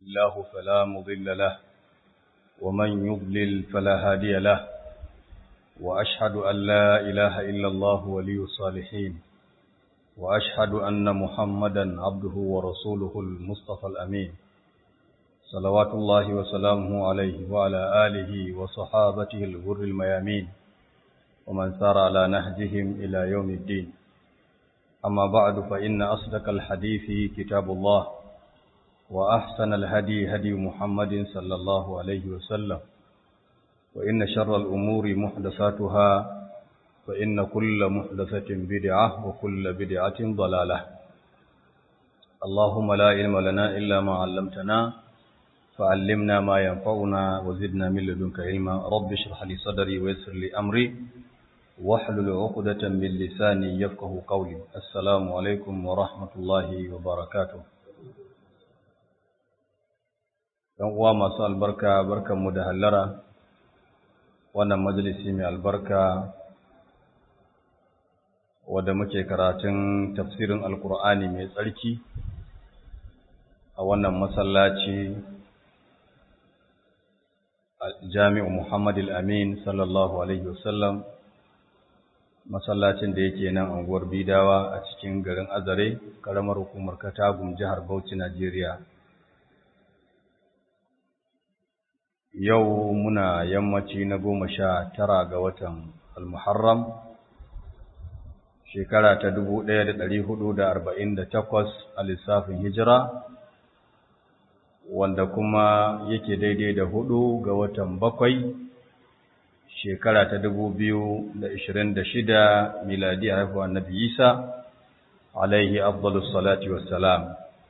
الله فلا مضل له ومن يضلل فلا هادي له وأشهد أن لا إله إلا الله ولي الصالحين وأشهد أن محمدا عبده ورسوله المصطفى الأمين صلوات الله وسلامه عليه وعلى آله وصحابته الغر الميامين ومن سار على نهجهم إلى يوم الدين أما بعد فإن أصدق الحديث كتاب الله وأحسن الهدي هدي محمد صلى الله عليه وسلم وإن شر الأمور محدثاتها فإن كل محدثة بدعة وكل بدعة ضلالة اللهم لا علم لنا إلا ما علمتنا فعلمنا ما ينفعنا وزدنا من لدنك علما رب اشرح لي صدري ويسر لي أمري واحلل عقدة من لساني يفقه قولي السلام عليكم ورحمة الله وبركاته ‘Yan uwa masu albarka, barkanmu da hallara, wannan majalisi mai albarka wadda muke karatun tafsirin Alkur'ani mai tsarki a wannan masallaci jami'u Muhammad al-Amin sallallahu Alaihi wasallam masallacin da yake nan anguwar Bidawa a cikin garin Azare, karamar hukumar Katagum jihar Bauchi, Najeriya. Yau muna yammaci na goma sha tara ga watan Al-Muharram, shekara ta dubu ɗaya da ɗari hudu da arba'in da takwas a lissafin hijira, wanda kuma yake daidai da hudu ga watan bakwai shekara ta dubu biyu da ishirin da shida miladi a haifuwa Nabi Isa, alaihi afdalus salati wassalam.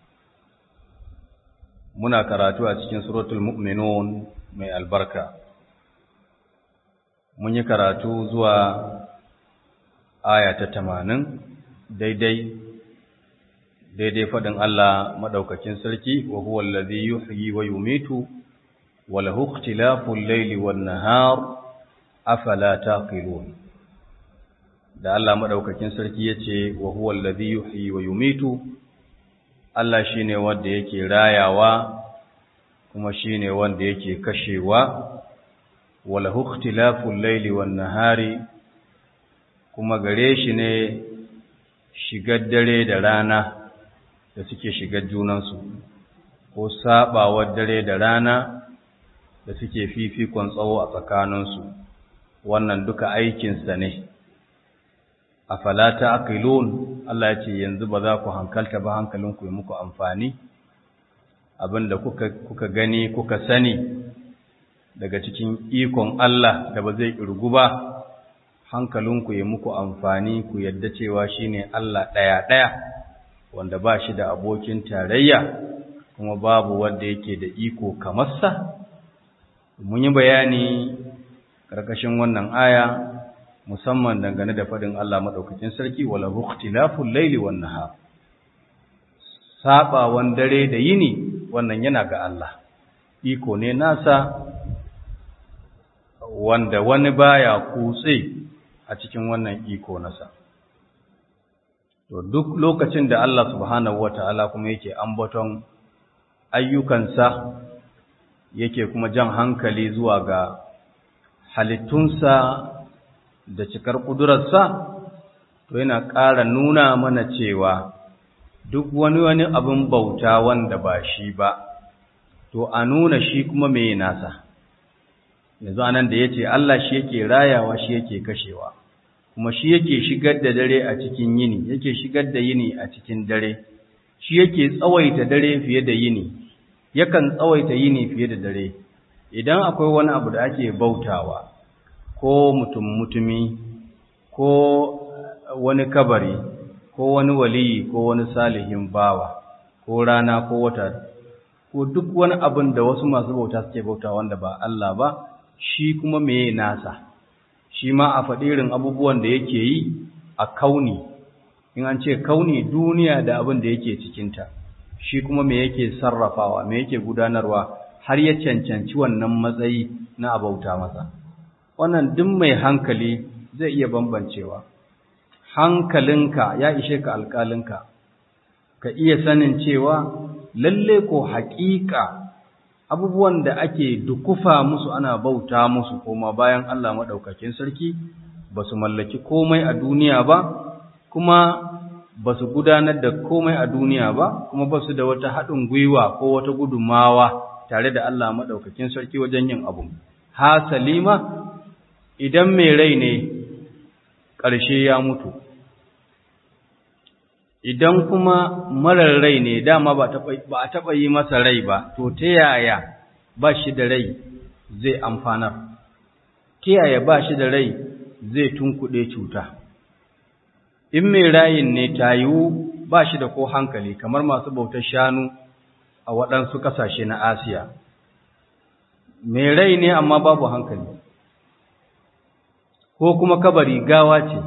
Muna karatu a cikin suratul mu'minun mai albarka. Mun yi karatu zuwa aya ta tamanin daidai daidai faɗin Allah maɗaukakin sarki wa huwa allazi yuhyi wa yumitu wa lahu ikhtilaful layli wan nahar afala taqilun da Allah madaukakin sarki yace wa huwa alladhi yuhyi wa yumitu Allah shine wanda yake rayawa kuma shine wanda yake kashewa wala ikhtilaful layli wan nahari kuma gare shi ne shigar dare da rana da suke shigar junansu ko sabawar dare da rana da suke fifikon tsawo a tsakaninsu wannan duka aikinsa ne a falata aqilun Allah ya ce yanzu ba za ku hankalta ba hankalinku ya muku amfani abinda kuka kuka gani kuka sani daga cikin ikon Allah da ba zai kirgu ba hankalinku ya muku amfani ku yadda cewa shine Allah ɗaya ɗaya wanda ba shi da abokin tarayya kuma babu wanda yake da iko kamar sa mun yi bayani karkashin wannan aya musamman dangane da fadin Allah madaukakin sarki wala ikhtilaful layli wan nahar sabawan dare da yini wannan yana ga Allah iko ne nasa wanda wani baya kutse a cikin wannan iko nasa to duk lokacin da Allah subhanahu wataala kuma yake ambaton ayyukansa yake kuma jan hankali zuwa ga halittunsa da cikar ƙudurarsa, to yana ƙara nuna mana cewa duk wani wani abin bauta wanda ba shi ba, to a nuna shi kuma mai nasa. Yanzu anan da ya ce Allah shi yake rayawa shi yake kashewa, kuma shi yake shigar da dare a cikin yini, yake shigar da yini a cikin dare, shi yake tsawaita dare fiye da yini, yakan tsawaita yini fiye da dare. Idan akwai wani abu da ake bautawa, ko mutum mutumi ko wani kabari ko wani waliyi ko wani salihin bawa ko rana ko wata ko duk wani abin da wasu masu bauta suke bauta wanda ba Allah ba shi kuma meye nasa shi ma a faɗirin abubuwan da yake yi a kauni in an ce kauni duniya da abin da yake cikinta shi kuma me yake sarrafawa me yake gudanarwa har ya cancanci wannan matsayi na abauta masa wannan duk mai hankali zai iya bambancewa hankalinka ya ishe ka alƙalinka ka iya sanin cewa lalle ko haƙiƙa abubuwan da ake dukufa musu ana bauta musu koma bayan Allah maɗaukakin sarki ba su mallaki komai a duniya ba kuma ba su gudanar da komai a duniya ba kuma ba su da wata haɗin gwiwa ko wata gudunmawa tare da Allah maɗaukakin sarki wajen yin abu. Ha salima idan mai rai ne ƙarshe ya mutu, idan kuma marar rai ne dama ba a taɓa yi masa rai ba, to ta yaya ba shi da rai zai amfanar, ta yaya ba shi da rai zai tunkuɗe cuta. In mai rayin ne ta yiwu ba shi da ko hankali kamar masu bautar shanu a waɗansu ƙasashe na Asiya. Mai rai ne amma babu hankali, ko kuma kabari gawa ce,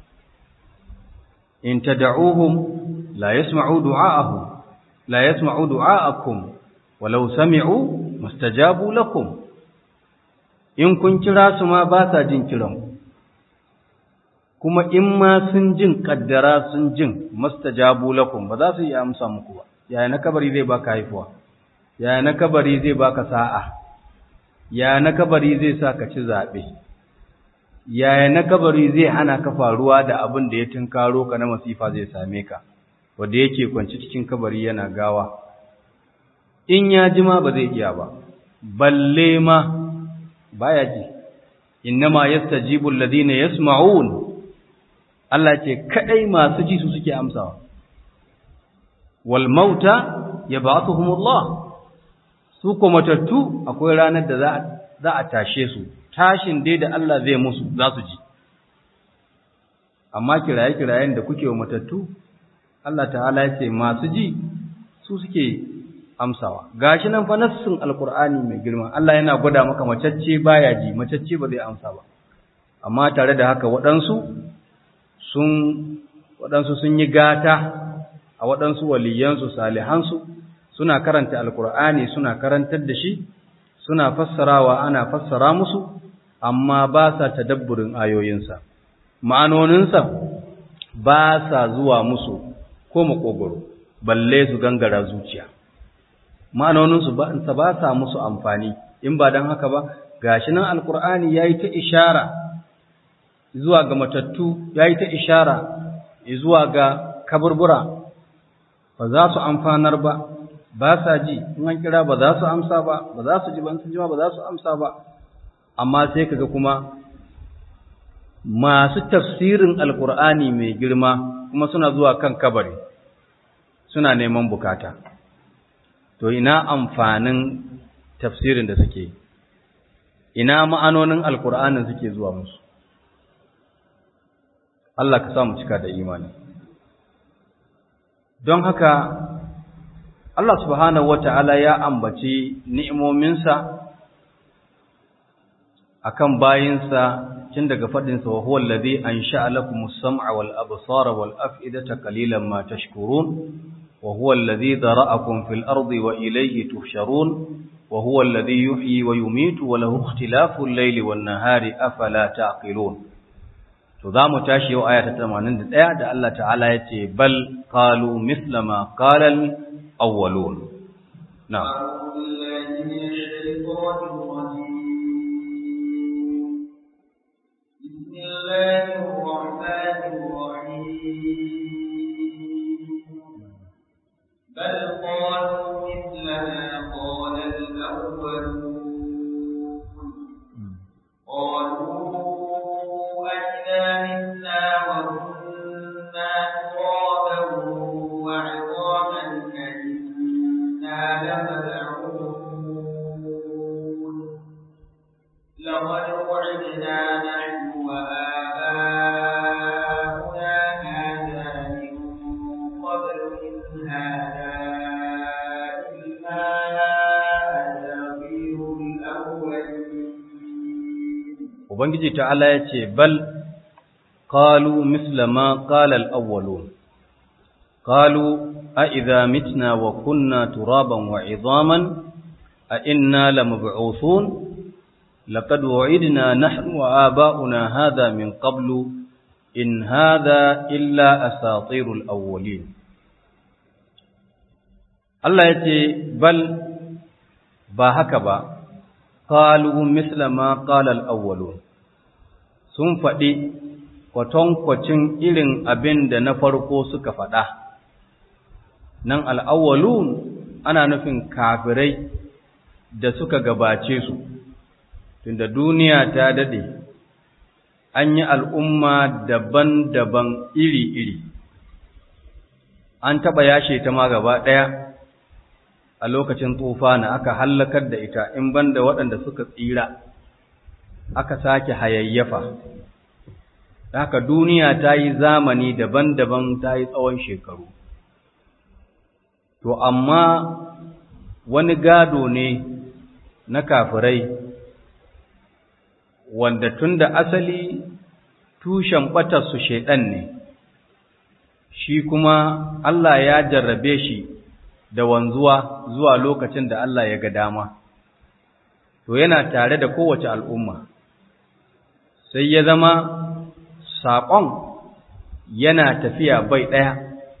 in ta da'uhum la yasma'u du'a'ahum, la yasma'u du'a'akum, walau sami'u mustajabu lakum, in kun kira su ma ba sa jin kiran kuma in ma sun jin kaddara sun jin mustajabu lakum ba za su yi amsa muku ba. yaya na kabari zai baka haifuwa yaya na kabari zai baka sa'a yaya na kabari zai sa ka ci zaɓe yaya na kabari zai hana ka faruwa da abin da ya tunkaro ka na masifa zai same ka wanda yake kwanci cikin kabari yana gawa in ya ji ma ba zai iya ba balle ma baya ji innama yastajibu alladhina yasma'un Allah ce kadai masu ji su suke amsawa wal mauta yab'athuhumullah su ko matattu akwai ranar da za a tashe su tashin dai da Allah zai musu za su ji amma kiraye-kirayen da kuke wa matattu Allah ta'ala ya ce masu ji su suke amsawa gashi nan fa nassin alqur'ani mai girma Allah yana gwada maka macacce baya ji macacce ba zai amsa ba amma tare da haka waɗansu sun waɗansu sun yi gata a waɗansu waliyansu salihansu suna karanta alkur'ani suna karantar da shi suna fassarawa ana fassara musu amma ba sa tadabburin ayoyinsa ma'anoninsa ba sa zuwa musu ko makogoro balle su gangara zuciya ma'anoninsu ba ba sa musu amfani in ba don haka ba gashi nan alkur'ani yayi ta ishara zuwa ga matattu yayi ta ishara zuwa ga kaburbura ba za su amfanar ba ba sa ji in an kira ba za su amsa ba ba za su ji ban su ji ba za su amsa ba amma sai kaga kuma masu tafsirin alkur'ani mai girma kuma suna zuwa kan kabari suna neman bukata to ina amfanin tafsirin da suke ina ma'anonin alkur'anin suke zuwa musu Allah ka sa mu cika da imani don haka Allah subhanahu wata'ala ya ambaci ni'imominsa akan bayinsa tun daga faɗinsa wa huwa allazi ansha'a lakumus sam'a wal absara wal af'idata qalilan ma tashkurun wa huwa allazi dara'akum fil ardi wa ilayhi tuhsharun wa huwa allazi yuhyi wa yumitu wa lahu ikhtilafu al-layli wan nahari afala taqilun to za mu tashi yau aya ta 81 da Allah ta'ala ya ce bal qalu misla ma qala al-awwalun na'am بسم الله الرحمن الرحيم بل قالوا مثل ما قال الأولون قالوا أئذا متنا وكنا ترابا وعظاما أئنا لمبعوثون لقد وعدنا نحن وآباؤنا هذا من قبل إن هذا إلا أساطير الأولين ubangiji ta'ala ya ce bal qalu misla ma qala al-awwalun qalu a idza mitna wa kunna turaban wa idhaman a inna lamab'uthun laqad wa'idna nahnu wa aba'una hadha min qablu in hadha illa asatirul awwalin Allah ya ce bal ba haka ba qalu misla ma qala al-awwalun sun faɗi kwatankwacin irin abin da na farko suka faɗa nan al-awwalun ana nufin kafirai da suka gabace su tunda duniya ta dade an yi al'umma daban-daban iri-iri an taɓa yashe ta ma gaba ɗaya a lokacin na aka hallakar da ita in banda waɗanda suka tsira aka sake hayayyafa haka duniya ta yi zamani daban-daban ta yi tsawon shekaru to amma wani gado ne na kafirai wanda tun da asali tushen ɓatarsu shaiɗan ne shi kuma Allah ya jarrabe shi da wanzuwa zuwa lokacin da Allah ya ga dama to yana tare da kowace al'umma sai ya zama saƙon yana tafiya bai ɗaya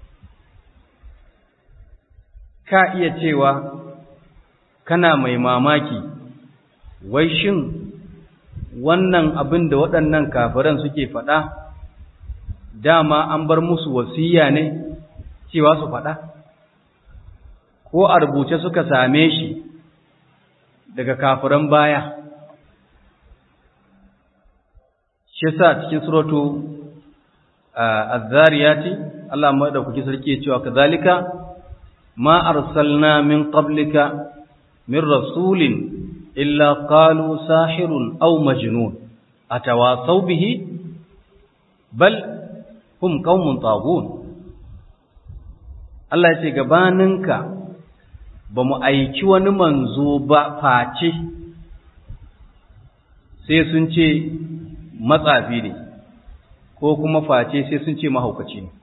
ka iya cewa kana mai mamaki wai shin wannan abin da waɗannan kafiran suke faɗa dama an bar musu wasiya ne cewa su faɗa ko a rubuce suka same shi daga kafiran baya shi sa cikin suratu az-zariyati Allah madaukaki sarki ya cewa kazalika ma arsalna min qablika min rasulin illa qalu sahirun aw majnun atawasaw bihi bal hum qaumun taghun Allah ya ce gabaninka ba mu aiki wani manzo ba face sai sun ce matsafi ne ko kuma face sai sun ce mahaukaci ne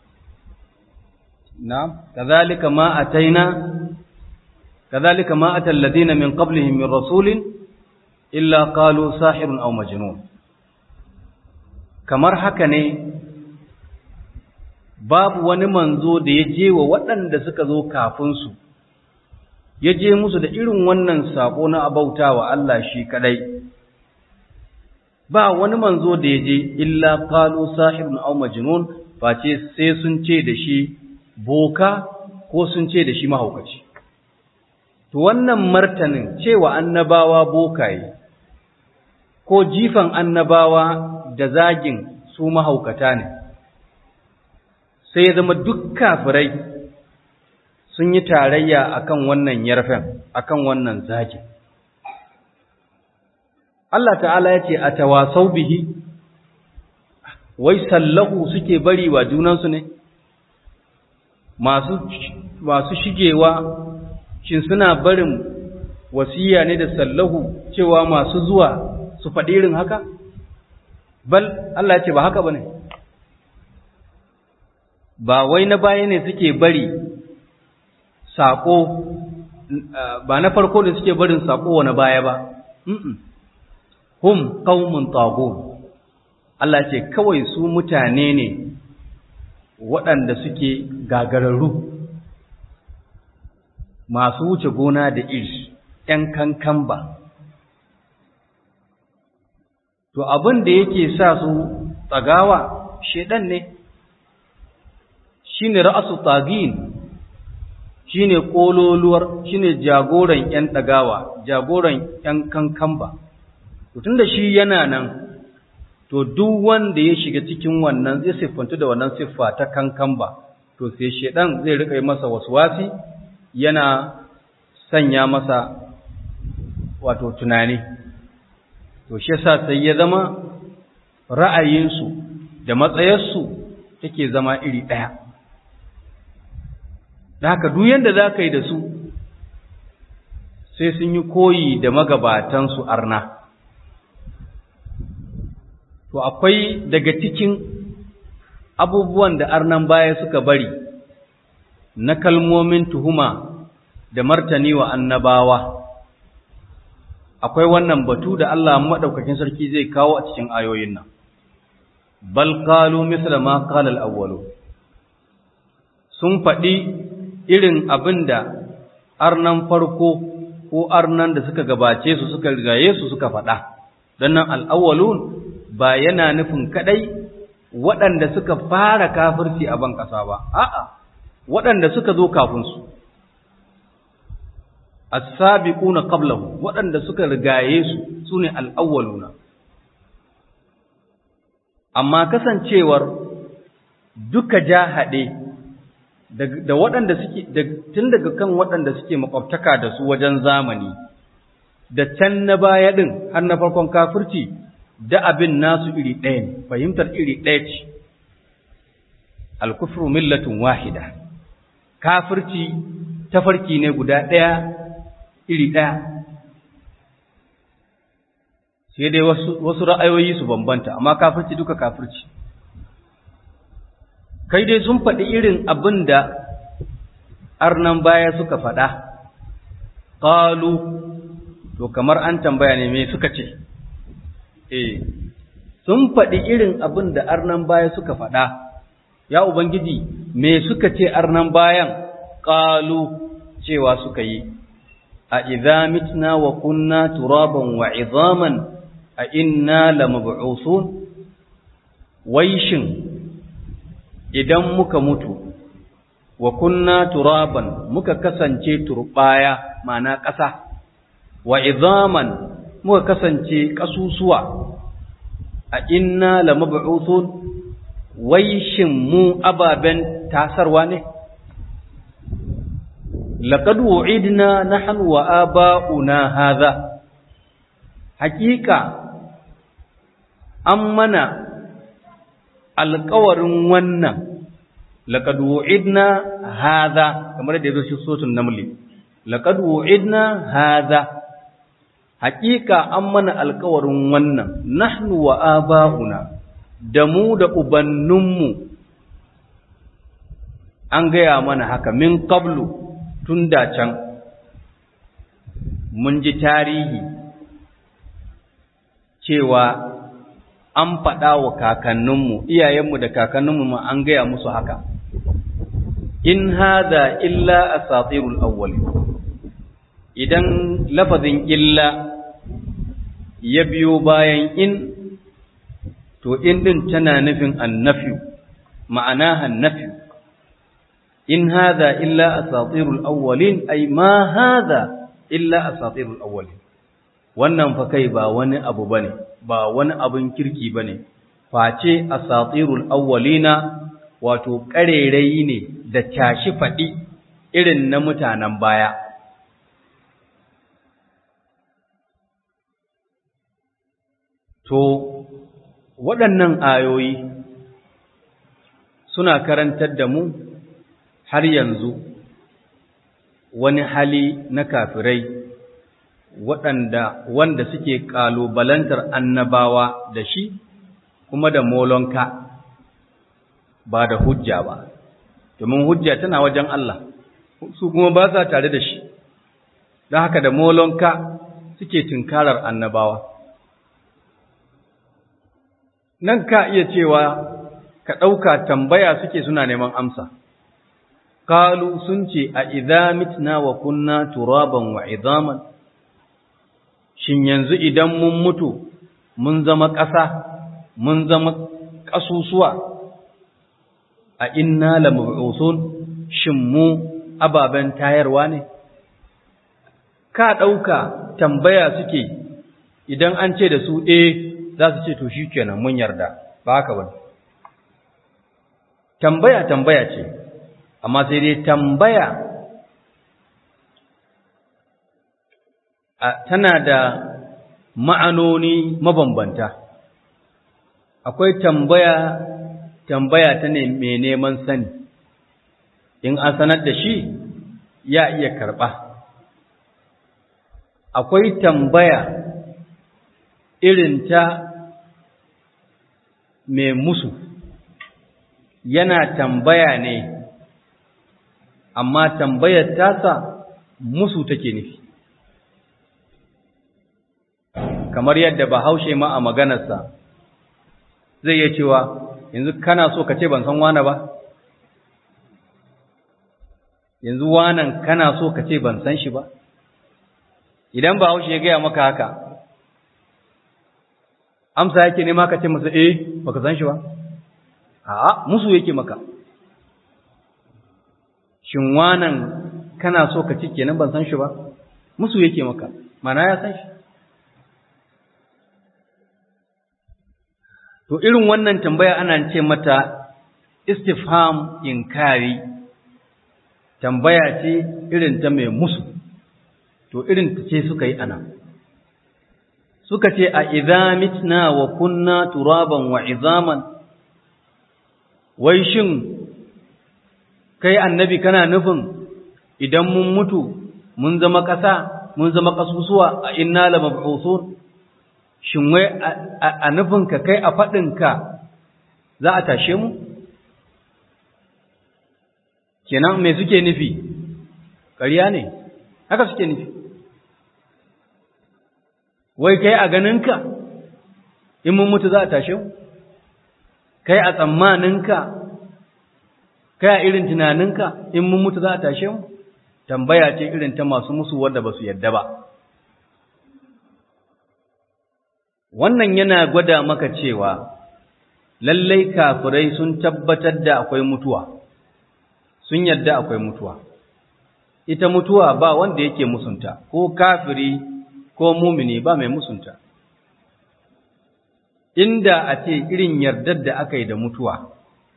na kazalika ma ataina kazalika ma atal ladina min qablihim min rasulin illa qalu sahirun aw majnun kamar haka ne babu wani manzo da ya je wa waɗanda suka zo kafin su ya je musu da irin wannan sako na abautawa Allah shi kadai ba wani manzo da ya je illa qalu sahibun aw majnun face sai sun ce da shi boka ko sun ce da shi mahaukaci to wannan martanin cewa annabawa bokaye ko jifan annabawa da zagin su mahaukata ne sai ya zama duk kafirai sun yi tarayya akan wannan yarfen akan wannan zagin Allah ta'ala ya ce a tawasau bihi wai sallahu suke bari wa junansu ne masu masu shigewa shin suna barin wasiya ne da sallahu cewa masu zuwa su faɗi irin haka bal Allah ya ce ba haka bane ba wai na baya ne suke bari sako ba na farko da suke barin sako wa na baya ba hum qaumun tagun Allah ce kawai su mutane ne waɗanda suke gagararru masu wuce gona da iri ‘yan kankan ba to abin da yake sa su tsagawa shedan ne shine ra'asu tagin shine kololuwar shine jagoran ‘yan ɗagawa jagoran ‘yan kankan ba tun da shi yana nan to duk wanda ya shiga cikin wannan zai siffanta da wannan siffa ta kankan ba to sai shedan zai rika yi masa waswasi yana sanya masa wato tunani to shi yasa sai ya zama ra'ayinsu da matsayarsu take zama iri ɗaya da haka duk yanda za ka yi da su sai sun yi koyi da magabatansu arna to akwai daga cikin abubuwan da arnan baya suka bari na kalmomin tuhuma da martani wa annabawa akwai wannan batu da Allah madaukakin sarki zai kawo a cikin ayoyin nan bal qalu misla ma qala al-awwalu sun faɗi irin abinda arnan farko ko arnan da suka gabace su suka rigaye su suka faɗa don nan al'awwalun ba yana nufin kaɗai waɗanda suka fara kafirci a ban ƙasa ba a'a waɗanda suka zo kafin su as-sabiquna qablahu waɗanda suka rigaye su sune al-awwaluna amma kasancewar duka jahade da waɗanda suke tun daga kan waɗanda suke makwabtaka da su wajen zamani da can na baya din har na farkon kafirci da abin nasu iri ɗaya ne fahimtar iri ɗaya ce al-kufru millatun wahida kafirci tafarki ne guda ɗaya iri ɗaya sai dai wasu ra'ayoyi su bambanta amma kafirci duka kafirci kai dai sun faɗi irin abin da arnan baya suka faɗa ƙalu to kamar an tambaya ne me suka ce eh sun faɗi irin abin da arnan baya suka faɗa ya ubangiji me suka ce arnan bayan ƙalu cewa suka yi a idza mitna wa kunna turaban wa izaman a inna lamab'usun waishin idan muka mutu wa kunna turaban muka kasance turbaya mana ƙasa wa izaman muka kasance ƙasusuwa a inna lamab'usun waishin mu ababen tasarwa ne laqad wu'idna nahnu wa aba'una hadha haqiqa an mana alƙawarin wannan laqad wu'idna hadha kamar da yazo shi sotun namli laqad wu'idna hadha haqiqa an mana alƙawarin wannan nahnu wa aba'una da mu da ubannunmu an gaya mana haka min qablu tun da can mun ji tarihi cewa an faɗa wa kakanninmu iyayenmu da kakanninmu ma an gaya musu haka in hada illa asatirul awwal idan lafazin illa ya biyo bayan in to in din tana nufin annafi ma'ana annafi in hadha illa asatirul awwalin ay ma hadha illa asatirul awwalin wannan fa kai ba wani abu bane ba wani abun kirki bane face asatirul awwalina wato karerai ne da tashi fadi irin na mutanen baya to waɗannan ayoyi suna karantar da mu har yanzu wani hali na kafirai waɗanda wanda suke ƙalubalantar annabawa da shi kuma da molonka ba da hujja ba domin hujja tana wajen Allah su kuma ba sa tare da shi don haka da molonka suke tunkarar annabawa nan ka iya cewa ka ɗauka tambaya suke suna neman amsa Kalu sun ce a idza mitna wa kunna turaban wa idaman shin yanzu idan mun mutu mun zama ƙasa mun zama ƙasusuwa a inna lamab'usun shin mu ababen tayarwa ne ka ɗauka tambaya suke idan an ce da su eh za su ce to shikenan mun yarda ba haka ba tambaya tambaya ce amma sai dai tambaya tana da ma'anoni mabambanta akwai tambaya tambaya ta ne mai neman sani in an sanar da shi ya iya karɓa akwai tambaya irin ta mai musu yana tambaya ne amma tambayar tasa musu take nufi kamar yadda bahaushe ma a maganarsa zai iya cewa yanzu kana so ka ce ban san wane ba yanzu wanan kana so ka ce ban san shi ba idan ba haushe ya gaya maka haka amsa yake nema ka ce masa eh baka san shi ba a'a musu yake maka shin wanan kana so ka ci kenan ban san shi ba musu yake maka mana ya san shi to irin wannan tambaya ana ce mata istifham inkari tambaya ce irin ta mai musu to irin ta ce suka yi ana suka ce a idza mitna wa kunna turaban wa izaman wai shin kai annabi kana nufin idan mun mutu mun zama ƙasa mun zama ƙasusuwa a inna la mab'uthun shin wai a nufin ka kai a faɗin ka za a tashe mu kenan me suke nufi ƙarya ne haka suke nufi wai kai a ganinka in mun mutu za a tashe mu kai a tsammaninka kai a irin tunaninka in mun mutu za a tashe mu tambaya ce irin ta masu musu wanda ba su yadda ba wannan yana gwada maka cewa lallai kafirai sun tabbatar da akwai mutuwa sun yadda akwai mutuwa ita mutuwa ba wanda yake musunta ko kafiri ko mumini ba mai musunta inda a ce irin yardar da aka yi da mutuwa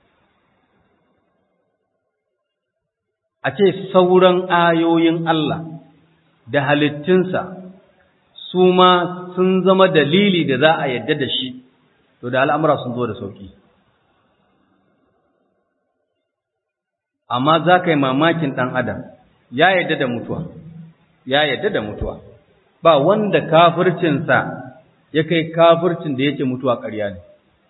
a ce sauran ayoyin Allah da halittunsa su ma sun zama dalili da za a yadda da shi to da al'amura sun zo da sauki amma za ka yi mamakin ɗan adam ya yadda da mutuwa ya yadda da mutuwa ba wanda kafircinsa ya kai kafircin da yake mutuwa ƙarya ne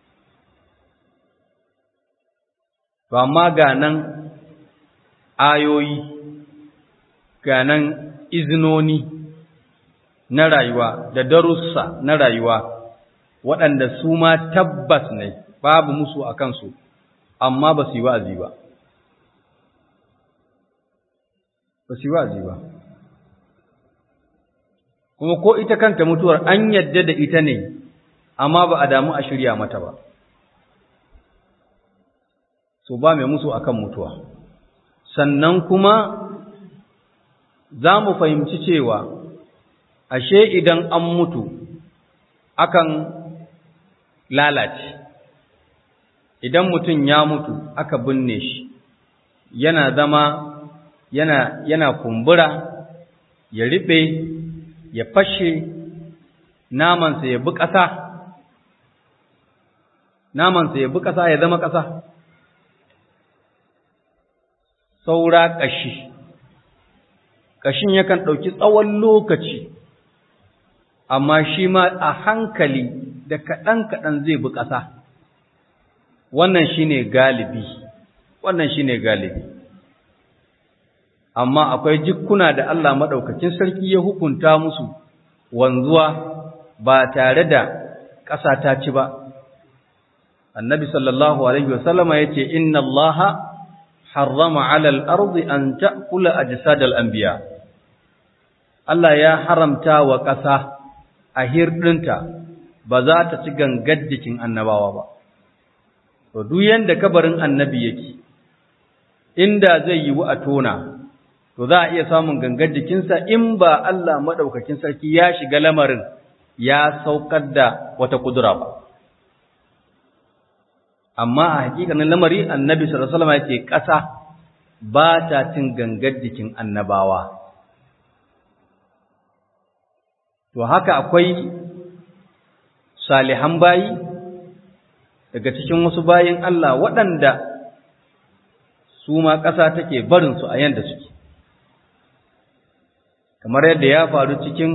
to amma ga nan ayoyi ga nan izinoni na rayuwa da darussa na rayuwa waɗanda su ma tabbas ne babu musu a kansu amma ba su yi wa'azi ba ba su yi wa'azi ba kuma ko ita kanta mutuwar an yadda da ita ne amma ba a damu a shirya mata ba so ba mai musu akan mutuwa sannan kuma za mu fahimci cewa ashe idan an mutu akan lalace idan mutum ya mutu aka binne shi yana zama yana yana kumbura ya riɓe ya fashe namansa ya bi ƙasa namansa ya bi ƙasa ya zama ƙasa saura ƙashi ƙashin yakan ɗauki tsawon lokaci amma shi ma a hankali da kaɗan-kaɗan zai bi ƙasa wannan shi ne galibi wannan shi ne galibi amma akwai jikkuna da Allah maɗaukacin sarki ya hukunta musu wanzuwa ba tare da ƙasa ta ci ba annabi sallallahu alaihi wasallama ya ce inna allaha harrama alal ardi an ta'kula ajsadal anbiya Allah ya haramta wa ƙasa a hirɗinta ba za ta ci gangar jikin annabawa ba to duk yanda kabarin annabi yake inda zai yi a tona to za a iya samun gangar jikinsa in ba Allah madaukakin sarki ya shiga lamarin ya saukar da wata kudura ba amma a hakikanin lamari annabi sallallahu alaihi wasallam yake ƙasa ba ta cin gangar jikin annabawa to haka akwai salihan bayi daga cikin wasu bayin Allah waɗanda su ma ƙasa take barinsu a yanda suke kamar yadda ya faru cikin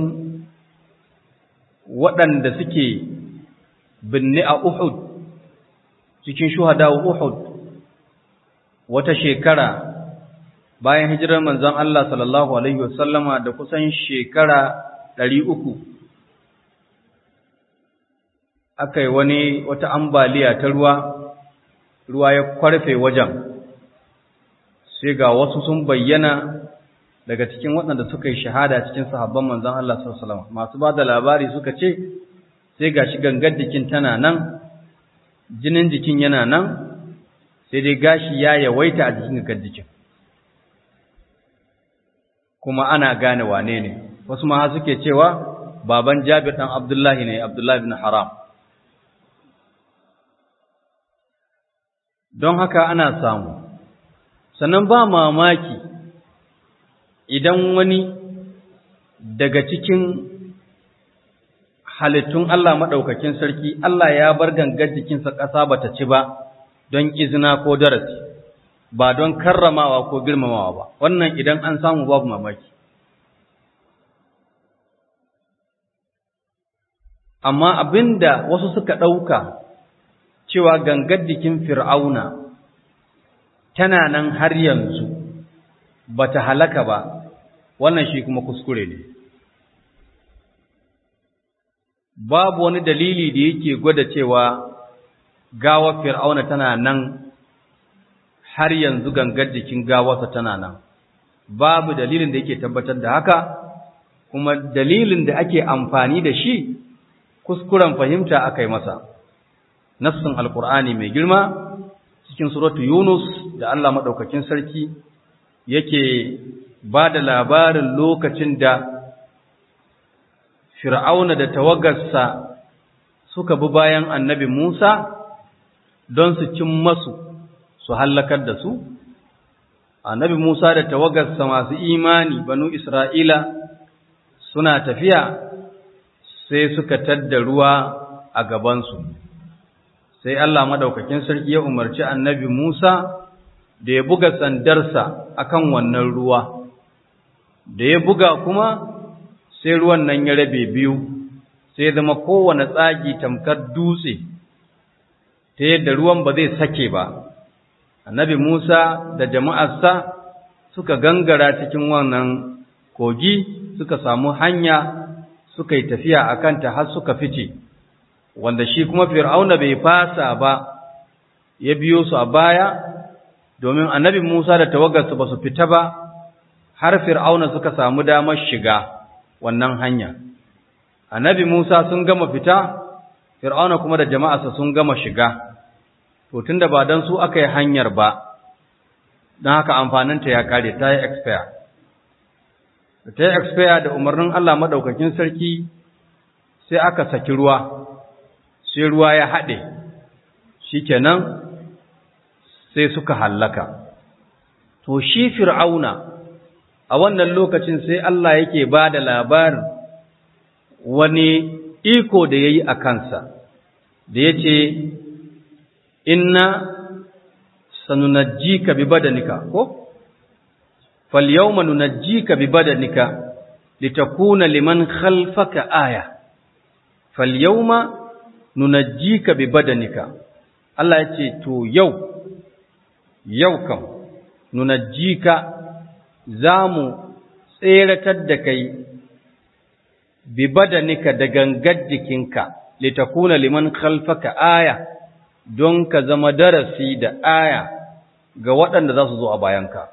waɗanda suke binne a Uhud cikin shuhada Uhud wata shekara bayan hijirar manzon Allah sallallahu alaihi wasallama da kusan shekara ɗari uku aka yi wani wata ambaliya ta ruwa ruwa ya kwarfe wajen sai ga wasu sun bayyana daga cikin waɗanda suka yi shahada cikin sahabban manzon Allah sallallahu alaihi wasallam masu ba da labari suka ce sai gashi gangar jikin tana nan jinin jikin yana nan sai dai gashi ya yawaita a jikin gangar jikin kuma ana gane wane ne wasu ma suke cewa baban Jabir dan Abdullahi ne Abdullahi ibn Haram don haka ana samu sannan ba mamaki idan wani daga cikin halittun Allah maɗaukakin sarki Allah ya bar gangar jikinsa ƙasa ba ta ci ba don izina ko darasi ba don karramawa ko girmamawa ba wannan idan an samu babu mamaki amma abinda wasu suka ɗauka cewa gangar jikin fir'auna tana nan har yanzu ba ta halaka ba wannan shi kuma kuskure ne babu wani dalili da yake gwada cewa gawar fir'auna tana nan har yanzu gangar jikin gawarsa tana nan babu dalilin da yake tabbatar da haka kuma dalilin da ake amfani da shi kuskuren fahimta aka yi masa nassin alkur'ani mai girma cikin suratu yunus da allah maɗaukakin sarki yake ba da labarin lokacin da fir'auna da tawagarsa suka bi bayan annabi musa don su cin masu su hallakar da su annabi musa da tawagarsa masu imani banu isra'ila suna tafiya sai suka tadda ruwa a gabansu sai Allah madaukakin sarki ya umarci annabi Musa da ya buga sandarsa akan wannan ruwa da ya buga kuma sai ruwan nan ya rabe biyu sai zama kowane tsagi tamkar dutse ta yadda ruwan ba zai sake ba annabi Musa da jama'arsa suka gangara cikin wannan kogi suka samu hanya suka yi tafiya a kanta har suka fice wanda shi kuma fir'auna bai fasa ba ya biyo su a baya domin annabi Musa da tawagarsu ba su fita ba har fir'auna suka samu damar shiga wannan hanya annabi Musa sun gama fita fir'auna kuma da jama'arsa sun gama shiga to tunda ba dan su aka yi hanyar ba don haka amfaninta ya kare ta yi expire ta yi expire da umarnin Allah maɗaukakin sarki sai aka saki ruwa sai ruwa ya haɗe shi kenan sai suka hallaka to shi fir'auna a wannan lokacin sai Allah yake ba da labarin wani iko da ya yi a kansa da ya ce inna sanunajjika bi badanika ko فاليوم ننجيك ببدنك لتكون لمن خلفك آية فاليوم ننجيك ببدنك الله يتي تو يو يو كم ننجيك زامو tseratar da kai bi badanika da gangar jikinka litakuna liman khalfaka aya don ka zama darasi da aya ga waɗanda za su zo a bayanka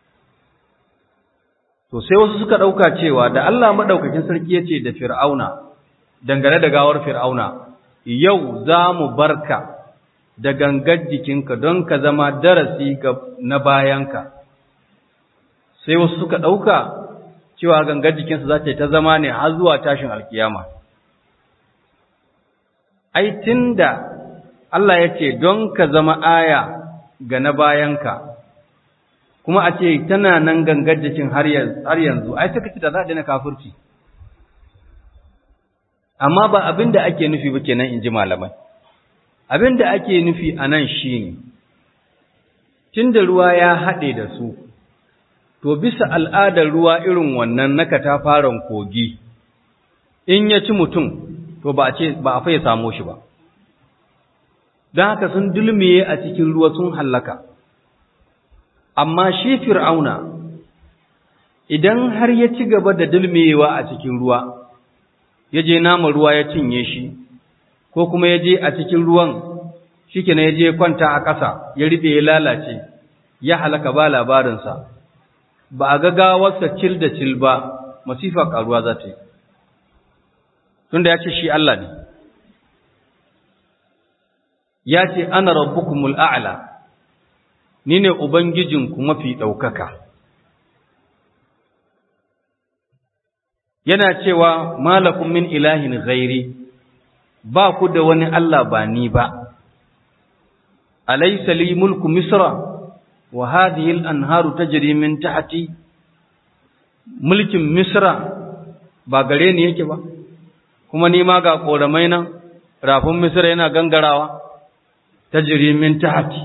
To sai wasu suka ɗauka cewa da Allah maɗaukakin sarki ya ce da Fir'auna, dangane da gawar Fir'auna, yau za mu barka da gangar jikinka don ka zama darasi na bayanka. Sai wasu suka ɗauka cewa gangar jikinsa za ta yi ta zama ne har zuwa tashin alkiyama. Ai, tun da Allah ya ce don ka zama aya ga na bayanka, kuma a ce tana nan gangar jikin har yanzu ai suka ci da za a daina kafirci amma ba abin da ake nufi ba kenan in ji malamai abin da ake nufi a nan shi ne tun da ruwa ya haɗe da su to bisa al'adar ruwa irin wannan na katafaren kogi in ya ci mutum to ba a ce ba a faye samo shi ba don haka sun dulmiye a cikin ruwa sun hallaka amma shi fir'auna idan har ya ci gaba da dulmiyewa a cikin ruwa ya je nama ruwa ya cinye shi ko kuma ya je a cikin ruwan shi ya je kwanta a ƙasa ya riɓe ya lalace ya halaka ba labarinsa ba a ga gawarsa cil da cil ba masifa karuwa za ta yi tunda ya ce shi Allah ne ya ce ana rabbukumul a'la ni ne ubangijinku mafi ɗaukaka yana cewa malakum min ilahin ghairi ba ku da wani Allah ba ni ba alaysa li mulku misra wa hadhihi al-anharu tajri min tahti mulkin misra ba gare ni yake ba kuma ni ma ga koramai nan rafin misra yana gangarawa tajri min tahti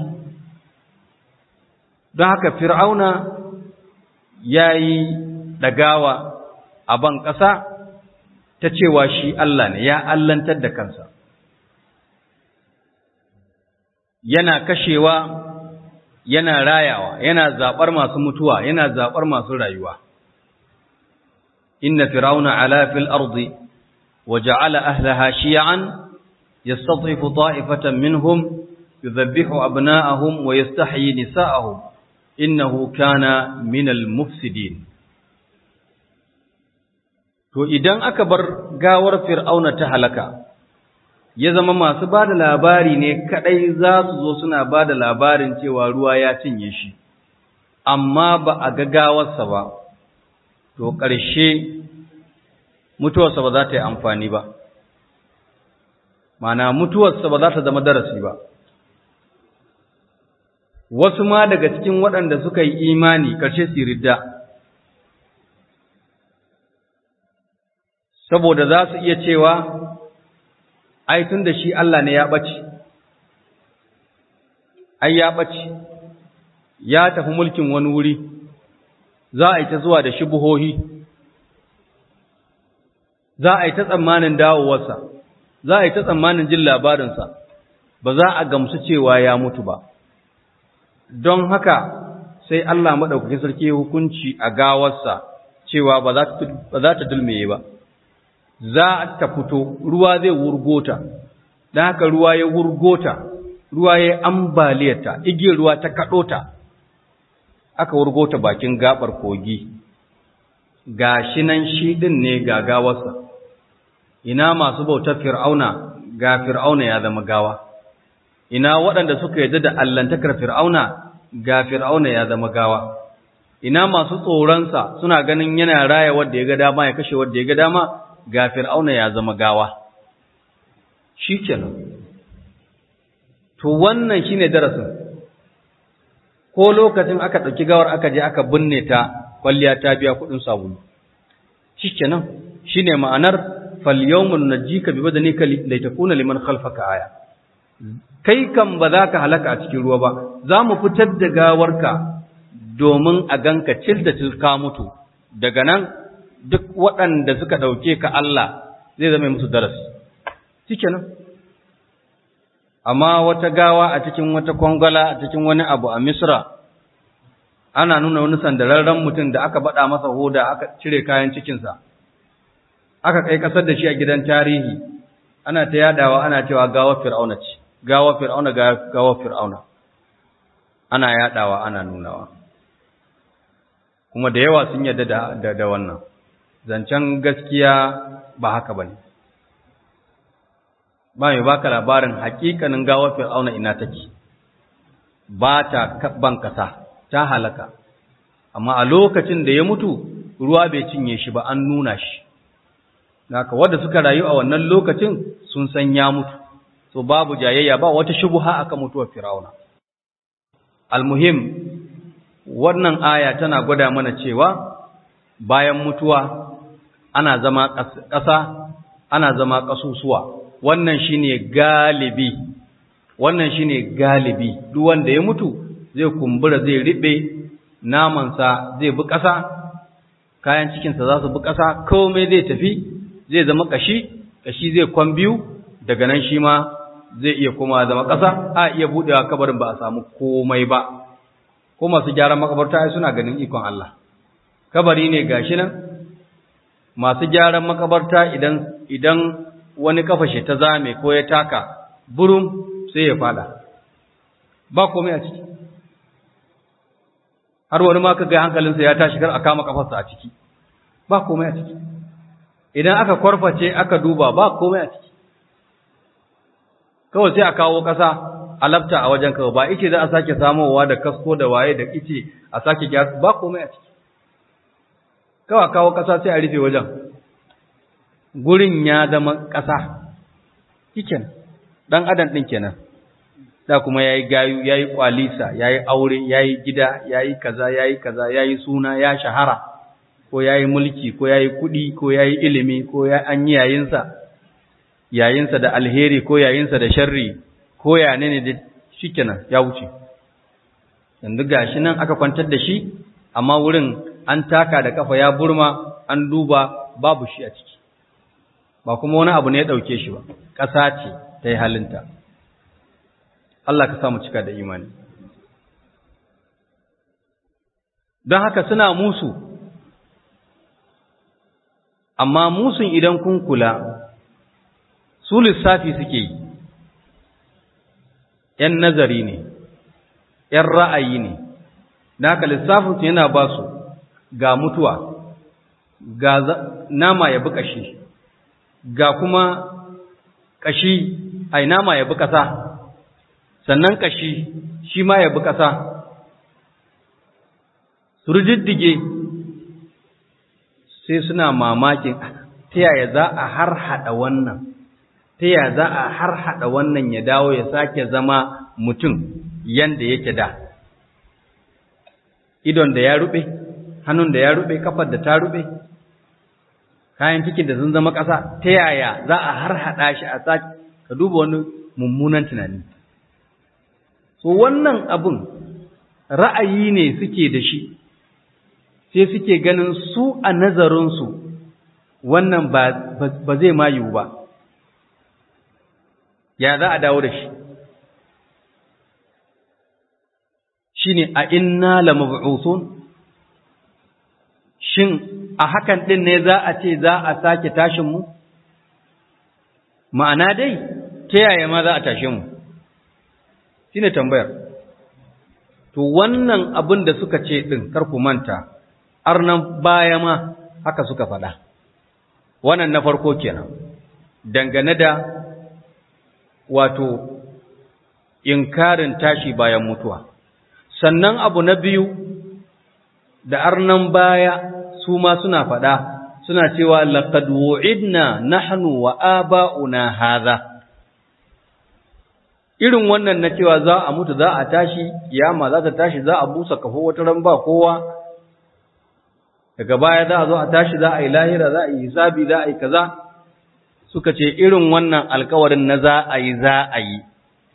don haka fir'auna yayi dagawa a ban ƙasa ta cewa shi Allah ne ya allantar da kansa yana kashewa yana rayawa yana zaɓar masu mutuwa yana zaɓar masu rayuwa inna fir'auna ala fil ardi wa ja'ala ahlaha shi'an yastad'ifu ta'ifatan minhum yudhabbihu abna'ahum wa yastahyi nisa'ahum innahu kana minal mufsidin To idan aka bar gawar Fir'auna ta halaka, ya zama masu ba da labari ne kaɗai za su zo suna ba da labarin cewa ruwa ya cinye shi, amma ba a ga gawarsa ba, to ƙarshe mutuwarsa ba za ta yi amfani ba, mana mutuwarsa ba za ta zama darasi ba. Wasu ma daga cikin waɗanda suka yi imani ƙarshe su ridda. saboda za su iya cewa ai tun da shi Allah ne ya ɓace ai ya ɓace ya tafi mulkin wani wuri za a yi ta zuwa da shubuhohi za a yi ta tsammanin dawowarsa za a yi ta tsammanin jin labarinsa ba za a gamsu cewa ya mutu ba don haka sai Allah maɗaukakin sarki hukunci a gawarsa cewa ba za ta dulmeye ba za ta fito ruwa zai wurgota don haka ruwa ya wurgota ruwa ya ambaliyarta igiyar ruwa ta kaɗo ta aka wurgota bakin gabar kogi ga shi nan shi ɗin ne ga gawarsa ina masu bautar fir'auna ga fir'auna ya zama gawa ina waɗanda suka yarda da allantakar fir'auna ga fir'auna ya zama gawa ina masu tsoronsa suna ganin yana raya wadda ya ga dama ya kashe wadda ya ga dama ga fir'auna ya zama gawa shi kenan to wannan shine darasin ko lokacin aka ɗauki gawar aka je aka binne ta kwalliya ta biya kuɗin sabulu shi kenan shine ma'anar falyawmun najika bi badanika litakuna liman khalfaka aya kai kan ba za ka halaka a cikin ruwa ba za mu fitar da gawarka domin a ganka cil da cil ka mutu daga nan duk waɗanda suka ɗauke ka Allah zai zama musu darasi cike nan amma wata gawa a cikin wata kwangwala a cikin wani abu a misra ana nuna wani sandararren mutum da aka baɗa masa hoda aka cire kayan cikinsa aka kai ƙasar da shi a gidan tarihi ana ta yadawa ana cewa gawar fir'auna ce gawar fir'auna gawar fir'auna ana yadawa ana nunawa kuma da yawa sun yarda da, da wannan zancen gaskiya ba haka ba ne ba mai baka labarin hakikanin gawar fir'auna ina take ba ta ban kasa ta halaka amma a lokacin da ya mutu ruwa bai cinye shi ba an nuna shi haka wanda suka rayu a wannan lokacin sun san ya mutu so babu jayayya ba wata shubuha akan mutuwar fir'auna almuhim wannan aya tana gwada mana cewa bayan mutuwa ana zama ƙasa ana zama ƙasusuwa wannan shine galibi wannan shine galibi duk wanda ya mutu zai kumbura zai riɓe namansa zai bi ƙasa kayan cikinsa za su bi ƙasa komai zai tafi zai zama ƙashi ƙashi zai kwan biyu daga nan shi ma zai iya koma zama ƙasa a iya buɗewa kabarin ba a samu komai ba ko masu gyaran makabarta ai suna ganin ikon Allah kabari ne gashi nan masu gyaran makabarta idan idan wani kafashe ta zame ko ya taka burum sai ya fada ba komai a ciki har wani ma ka ga hankalinsa ya tashi kar a kama kafarsa a ciki ba komai a ciki idan aka kwarface aka duba ba komai a ciki kawai sai a kawo ƙasa a lafta a wajen kawai ba ice za a sake samowa da kasko da waye da ice a sake gyara ba komai a ciki kawai kawo ƙasa sai a rufe wajen gurin ya zama ƙasa kiken ɗan adam ɗin kenan da kuma ya yi gayu ya yi ƙwalisa ya yi aure ya yi gida ya yi kaza ya yi kaza ya yi suna ya shahara ko ya yi mulki ko ya yi kuɗi ko ya yi ilimi ko ya an yi yayinsa yayinsa da alheri ko yayinsa da sharri ko ya ne da shi kenan ya wuce yanzu gashi nan aka kwantar da shi amma wurin an taka da kafa ya burma an duba babu shi a ciki ba kuma wani abu ne ya ɗauke shi ba ƙasa ce ta yi halinta Allah ka samu cika da imani don haka suna musu amma musun idan kun kula su lissafi suke yi ‘yan nazari ne ‘yan ra'ayi ne da haka lissafinsu yana ba su ga mutuwa ga nama ya bi ƙashi ga kuma ƙashi ai nama ya bi ƙasa sannan ƙashi shi ma ya bi ƙasa su rijiddige sai suna mamakin ta yaya za a har haɗa wannan ta yaya za a har haɗa wannan ya dawo ya sake zama mutum yanda yake da idon da ya rube hannun da ya rube kafar da ta rube kayan cikin da sun zama ƙasa ta yaya za a har haɗa shi a sake ka duba wani mummunan tunani so wannan abun ra'ayi ne suke da shi sai suke ganin su a nazarinsu wannan ba zai ma yiwu ba ya za a dawo da shi shi ne a inna la mab'uthun shin a hakan ɗin ne za a ce za a sake tashinmu ma'ana dai ta yaya ma za a tashe mu shi ne tambayar to wannan abin da suka ce ɗin ku manta arnan baya ma haka suka faɗa wannan na farko kenan dangane da wato inkarin tashi bayan mutuwa sannan abu na biyu da arnan baya su ma suna faɗa suna cewa laqad wu'idna nahnu wa aba'una hadha irin wannan na cewa za a mutu za a tashi kiyama za ta tashi za a busa kafo wata ran ba kowa daga baya za a zo a tashi za a yi lahira za a yi hisabi za a yi kaza suka ce irin wannan alkawarin na za a yi za a yi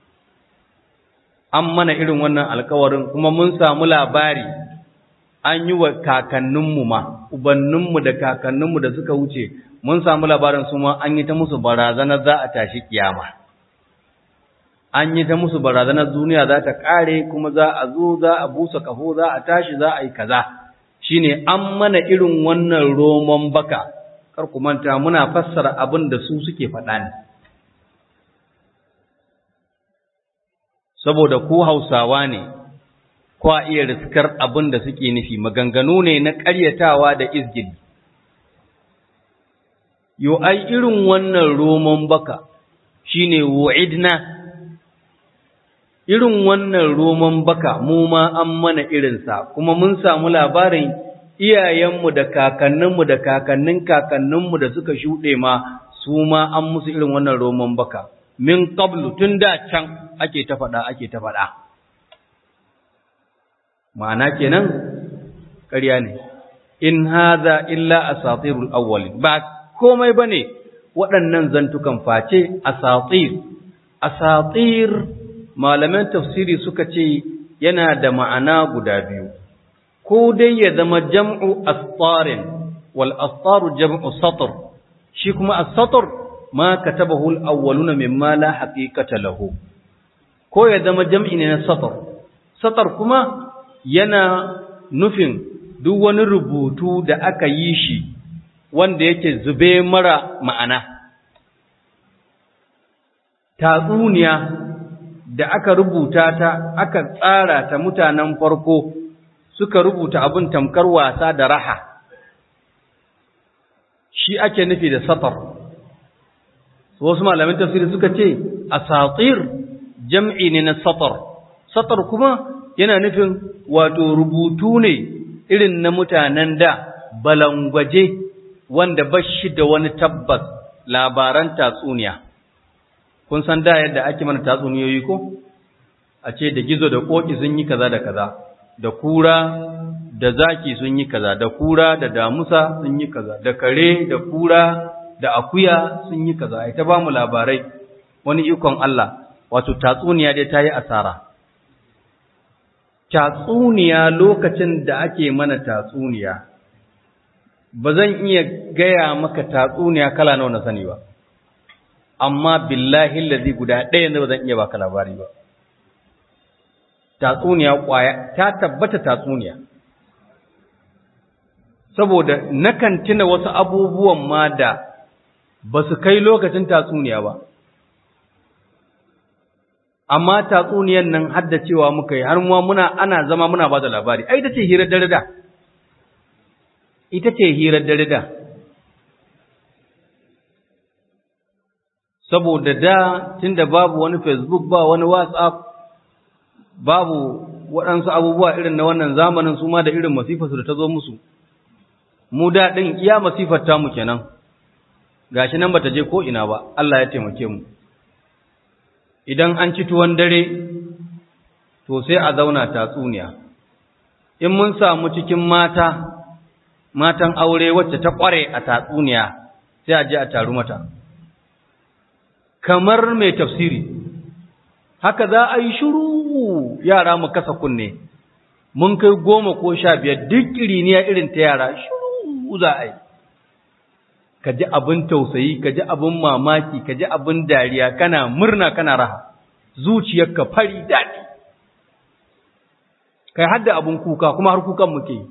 an mana irin wannan alkawarin kuma mun samu labari an yi wa kakanninmu ma ubanninmu da kakanninmu da suka wuce mun samu labarin su ma an yi ta musu barazanar za a tashi kiyama an yi ta musu barazanar duniya za ta kare kuma za a zo za a busa kafo za a tashi za a yi kaza shine an mana irin wannan roman baka kar ku manta muna fassara abin da su suke faɗa ne saboda ku Hausawa ne ko a iya riskar abin da suke nufi maganganu ne na ƙaryatawa da izgili yo ai irin wannan roman baka shine wu'idna irin wannan roman baka mu ma an mana irinsa kuma mun samu labarin iyayenmu da kakanninmu da kakannin kakanninmu da suka shuɗe ma su ma an musu irin wannan roman baka min qablu tun da can ake ta faɗa ake ta faɗa ma'ana kenan ƙarya ne in hadha illa asatirul awwalin ba komai bane waɗannan zantukan face asatir asatir malaman tafsiri suka ce yana da ma'ana guda biyu ko dai ya zama jam'u astarin wal astaru jam'u satr shi kuma as-satr ma katabahu al-awwaluna mimma la haqiqata lahu ko ya zama jam'i ne na satr satr kuma yana nufin duk wani rubutu da aka yi shi wanda yake zube mara ma'ana tatsuniya da aka rubuta ta aka tsara ta mutanen farko suka rubuta abin tamkar wasa da raha shi ake nufi da satar wasu malamin tafsiri suka ce asatir jam'i ne na satar satar kuma yana nufin wato rubutu ne irin na mutanen da balangwaje wanda bashi da wani tabbas labaran tatsuniya kun san da yadda ake mana tatsuniyoyi ko a ce da gizo da koki sun yi kaza da kaza da kura da zaki sun yi kaza da kura da damusa sun yi kaza da kare da kura da akuya sun yi kaza ai ta ba mu labarai wani ikon Allah wato tatsuniya dai ta yi asara tatsuniya lokacin da ake mana tatsuniya ba zan iya gaya maka tatsuniya kala nawa na sani ba amma billahi lazi guda ɗaya ne ba zan iya baka labari ba tatsuniya kwaya ta tabbata tatsuniya saboda nakan tuna wasu abubuwan ma da ba su kai lokacin tatsuniya ba amma tatsuniyan nan haddacewa muka yi har muna ana zama muna ba da labari ai ita ce hirar dare da ita ce hirar dare da saboda da tunda babu wani facebook ba wani whatsapp babu waɗansu abubuwa irin na wannan zamanin su ma da irin masifarsu da ta zo musu mu da ɗin iya masifar tamu kenan gashi nan bata je ko ina ba Allah ya taimake mu idan an ci tuwon dare to sai a zauna tatsuniya in mun samu cikin mata matan aure wacce ta kware a tatsuniya sai a je a taru mata kamar mai tafsiri haka za a yi shiru yara mu kasa kunne mun kai goma ko sha biyar duk iriniya irin ta yara shiru za a yi ka ji abin tausayi ka ji abin mamaki ka ji abin dariya kana murna kana raha zuciyarka fari daɗi kai hadda abin kuka kuma har kukan muke yi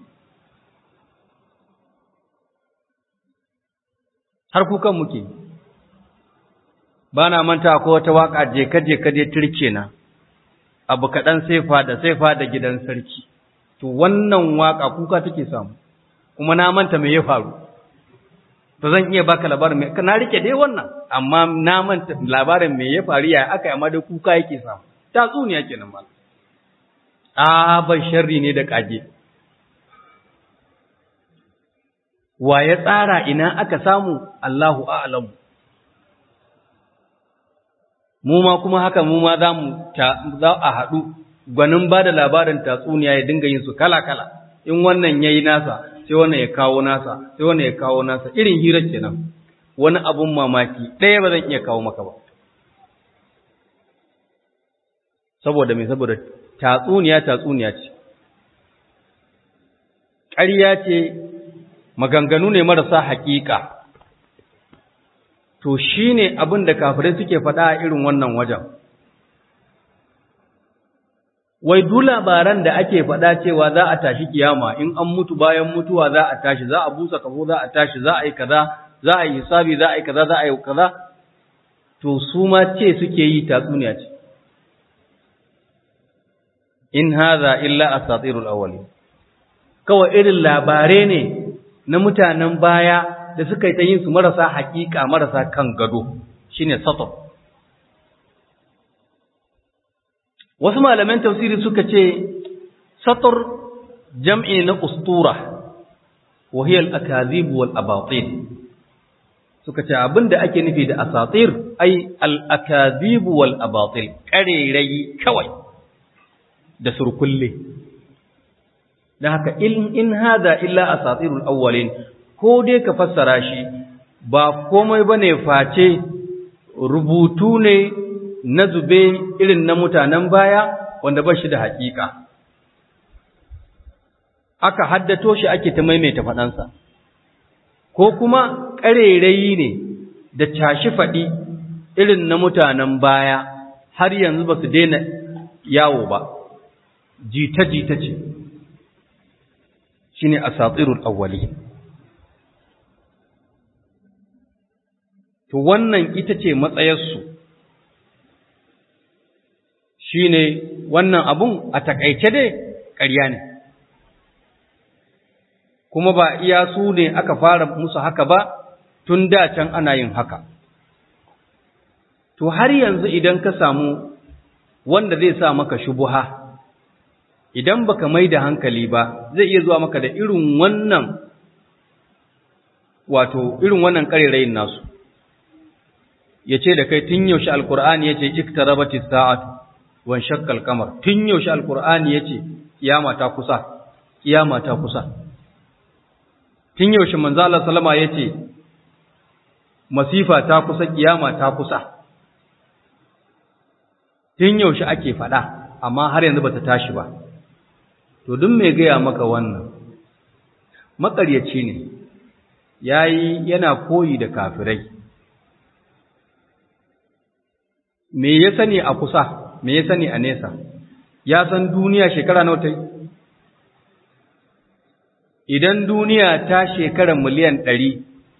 har kukan muke yi ba na manta ko wata waka je ka je ka je turke na abu kaɗan saifa da saifa da gidan sarki to wannan waka kuka take samu kuma na manta me ya faru to zan iya baka labarin me na rike dai wannan amma na manta labarin me ya faru ya aka amma dai kuka yake samu tatsuniya kenan mal a ban sharri ne da kage wa ya tsara ina aka samu Allahu a'lamu mu ma kuma haka mu ma za mu za a haɗu gwanin ba da labarin tatsuniya ya dinga yin su kala-kala in wannan ya yi nasa sai wannan ya kawo nasa sai wannan ya kawo nasa irin hirar kenan wani abun mamaki ɗaya ba zan iya kawo maka ba saboda me saboda tatsuniya tatsuniya ce ƙarya ce maganganu ne marasa haƙiƙa to shi ne abin da kafirai suke faɗa a irin wannan wajen. Wai du labaran da ake faɗa cewa za a tashi kiyama in an mutu bayan mutuwa za a tashi, za a busa kafo za a tashi, za a yi kaza, za a yi hisabi, za a yi kaza, za a yi kaza, to su ma ce suke yi tatsuniya ce. In haza illa asatirul awwalin. Kawai irin labarai ne na mutanen baya da suka yi ta yin su marasa haƙiƙa marasa kan gado shine satar wasu malaman tafsiri suka ce satar jam'i na ustura wa hiya al-akazib wal abatil suka ce abinda ake nufi da asatir ai al-akazib wal abatil karerai kawai da surkulle dan haka in in hada illa asatirul awwalin ko dai ka fassara shi ba komai ba ne face rubutu ne na zube irin na mutanen baya wanda ba shi da haƙiƙa. Aka haddato shi ake ta maimaita faɗansa, ko kuma ƙarerayi ne da tashi faɗi irin na mutanen baya har yanzu ba su daina yawo ba, jita-jita ce, shi ne a satsirul awwali. to wannan ita ce matsayarsu shi ne wannan abun a takaice dai ƙarya ne kuma ba iya su ne aka fara musu haka ba tun da can ana yin haka to har yanzu idan ka samu wanda zai sa maka shubuha idan baka mai da hankali ba zai iya zuwa maka da irin wannan wato irin wannan karerayin nasu ya ce da kai tun yaushe alkur'ani ya ce iktarabati sa'atu wan shakkal kamar tun yaushe alkur'ani ya ce kiyama ta kusa kiyama ta kusa tun yaushe manzo Allah sallama ya ce masifa ta kusa kiyama ta kusa tun yaushe ake faɗa amma har yanzu bata tashi ba to duk mai gaya maka wannan makaryaci ne yayi yana koyi da kafirai me ya sani a kusa me ya sani a nesa ya san duniya shekara nawa ta idan duniya ta shekara miliyan ɗari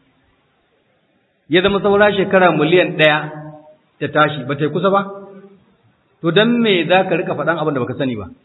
ya zama saura shekara miliyan ɗaya ta tashi ba ta yi kusa ba to don me za ka rika faɗan abin da baka sani ba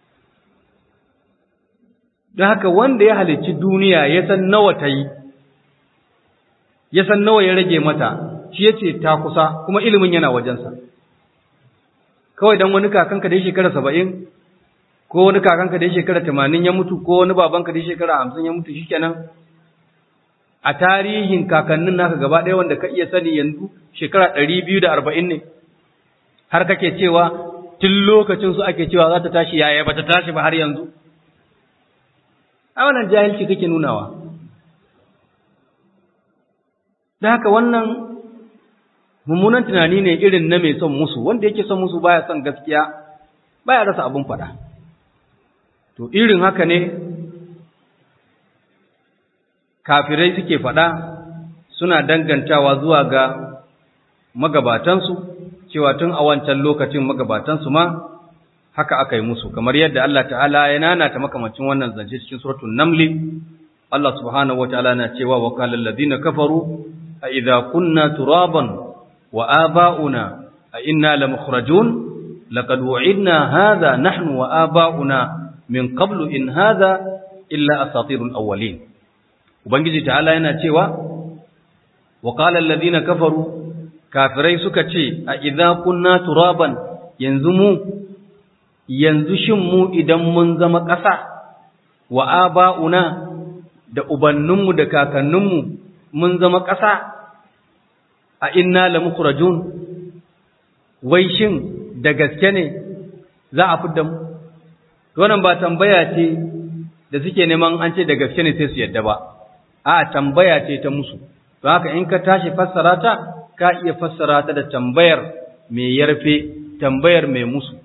don haka wanda ya halicci duniya ya san nawa ta yi ya san nawa ya rage mata shi ya ce ta kusa kuma ilimin yana wajensa kawai don wani kakanka da ya shekara saba'in ko wani kakanka da ya shekara tamanin ya mutu ko wani babanka da ya shekara hamsin ya mutu shi kenan a tarihin kakannin naka gaba ɗaya wanda ka iya sani yanzu shekara ɗari biyu da arba'in ne har kake cewa tun lokacin su ake cewa za ta tashi yaya ba ta tashi ba har yanzu a wannan jahilci kake nunawa da haka wannan mummunan tunani ne irin na mai son musu wanda yake son musu baya son gaskiya baya rasa abin faɗa to irin haka ne kafirai suke faɗa suna dangantawa zuwa ga magabatansu cewa tun a wancan lokacin magabatansu ma haka aka yi musu kamar yadda Allah ta'ala ya nanata makamancin wannan zance cikin suratul namli Allah subhanahu wataala na cewa wa qala alladhina kafaru a idza kunna turaban wa aba'una a inna lamukhrajun laqad wa'idna hadha nahnu wa aba'una min qablu in hadha illa asatirul awwalin ubangiji ta'ala yana cewa wa qala alladhina kafaru kafirai suka ce a idza kunna turaban yanzu mu yanzu shin mu idan mun zama ƙasa wa aba'una da ubanninmu da kakanninmu mun zama ƙasa a inna la mukhrajun wai shin da gaske ne za a fidda mu wannan ba tambaya ce da suke neman an ce da gaske ne sai su yadda ba a tambaya ce ta musu don haka in ka tashi fassara ta ka iya fassara ta da tambayar mai yarfe tambayar mai musu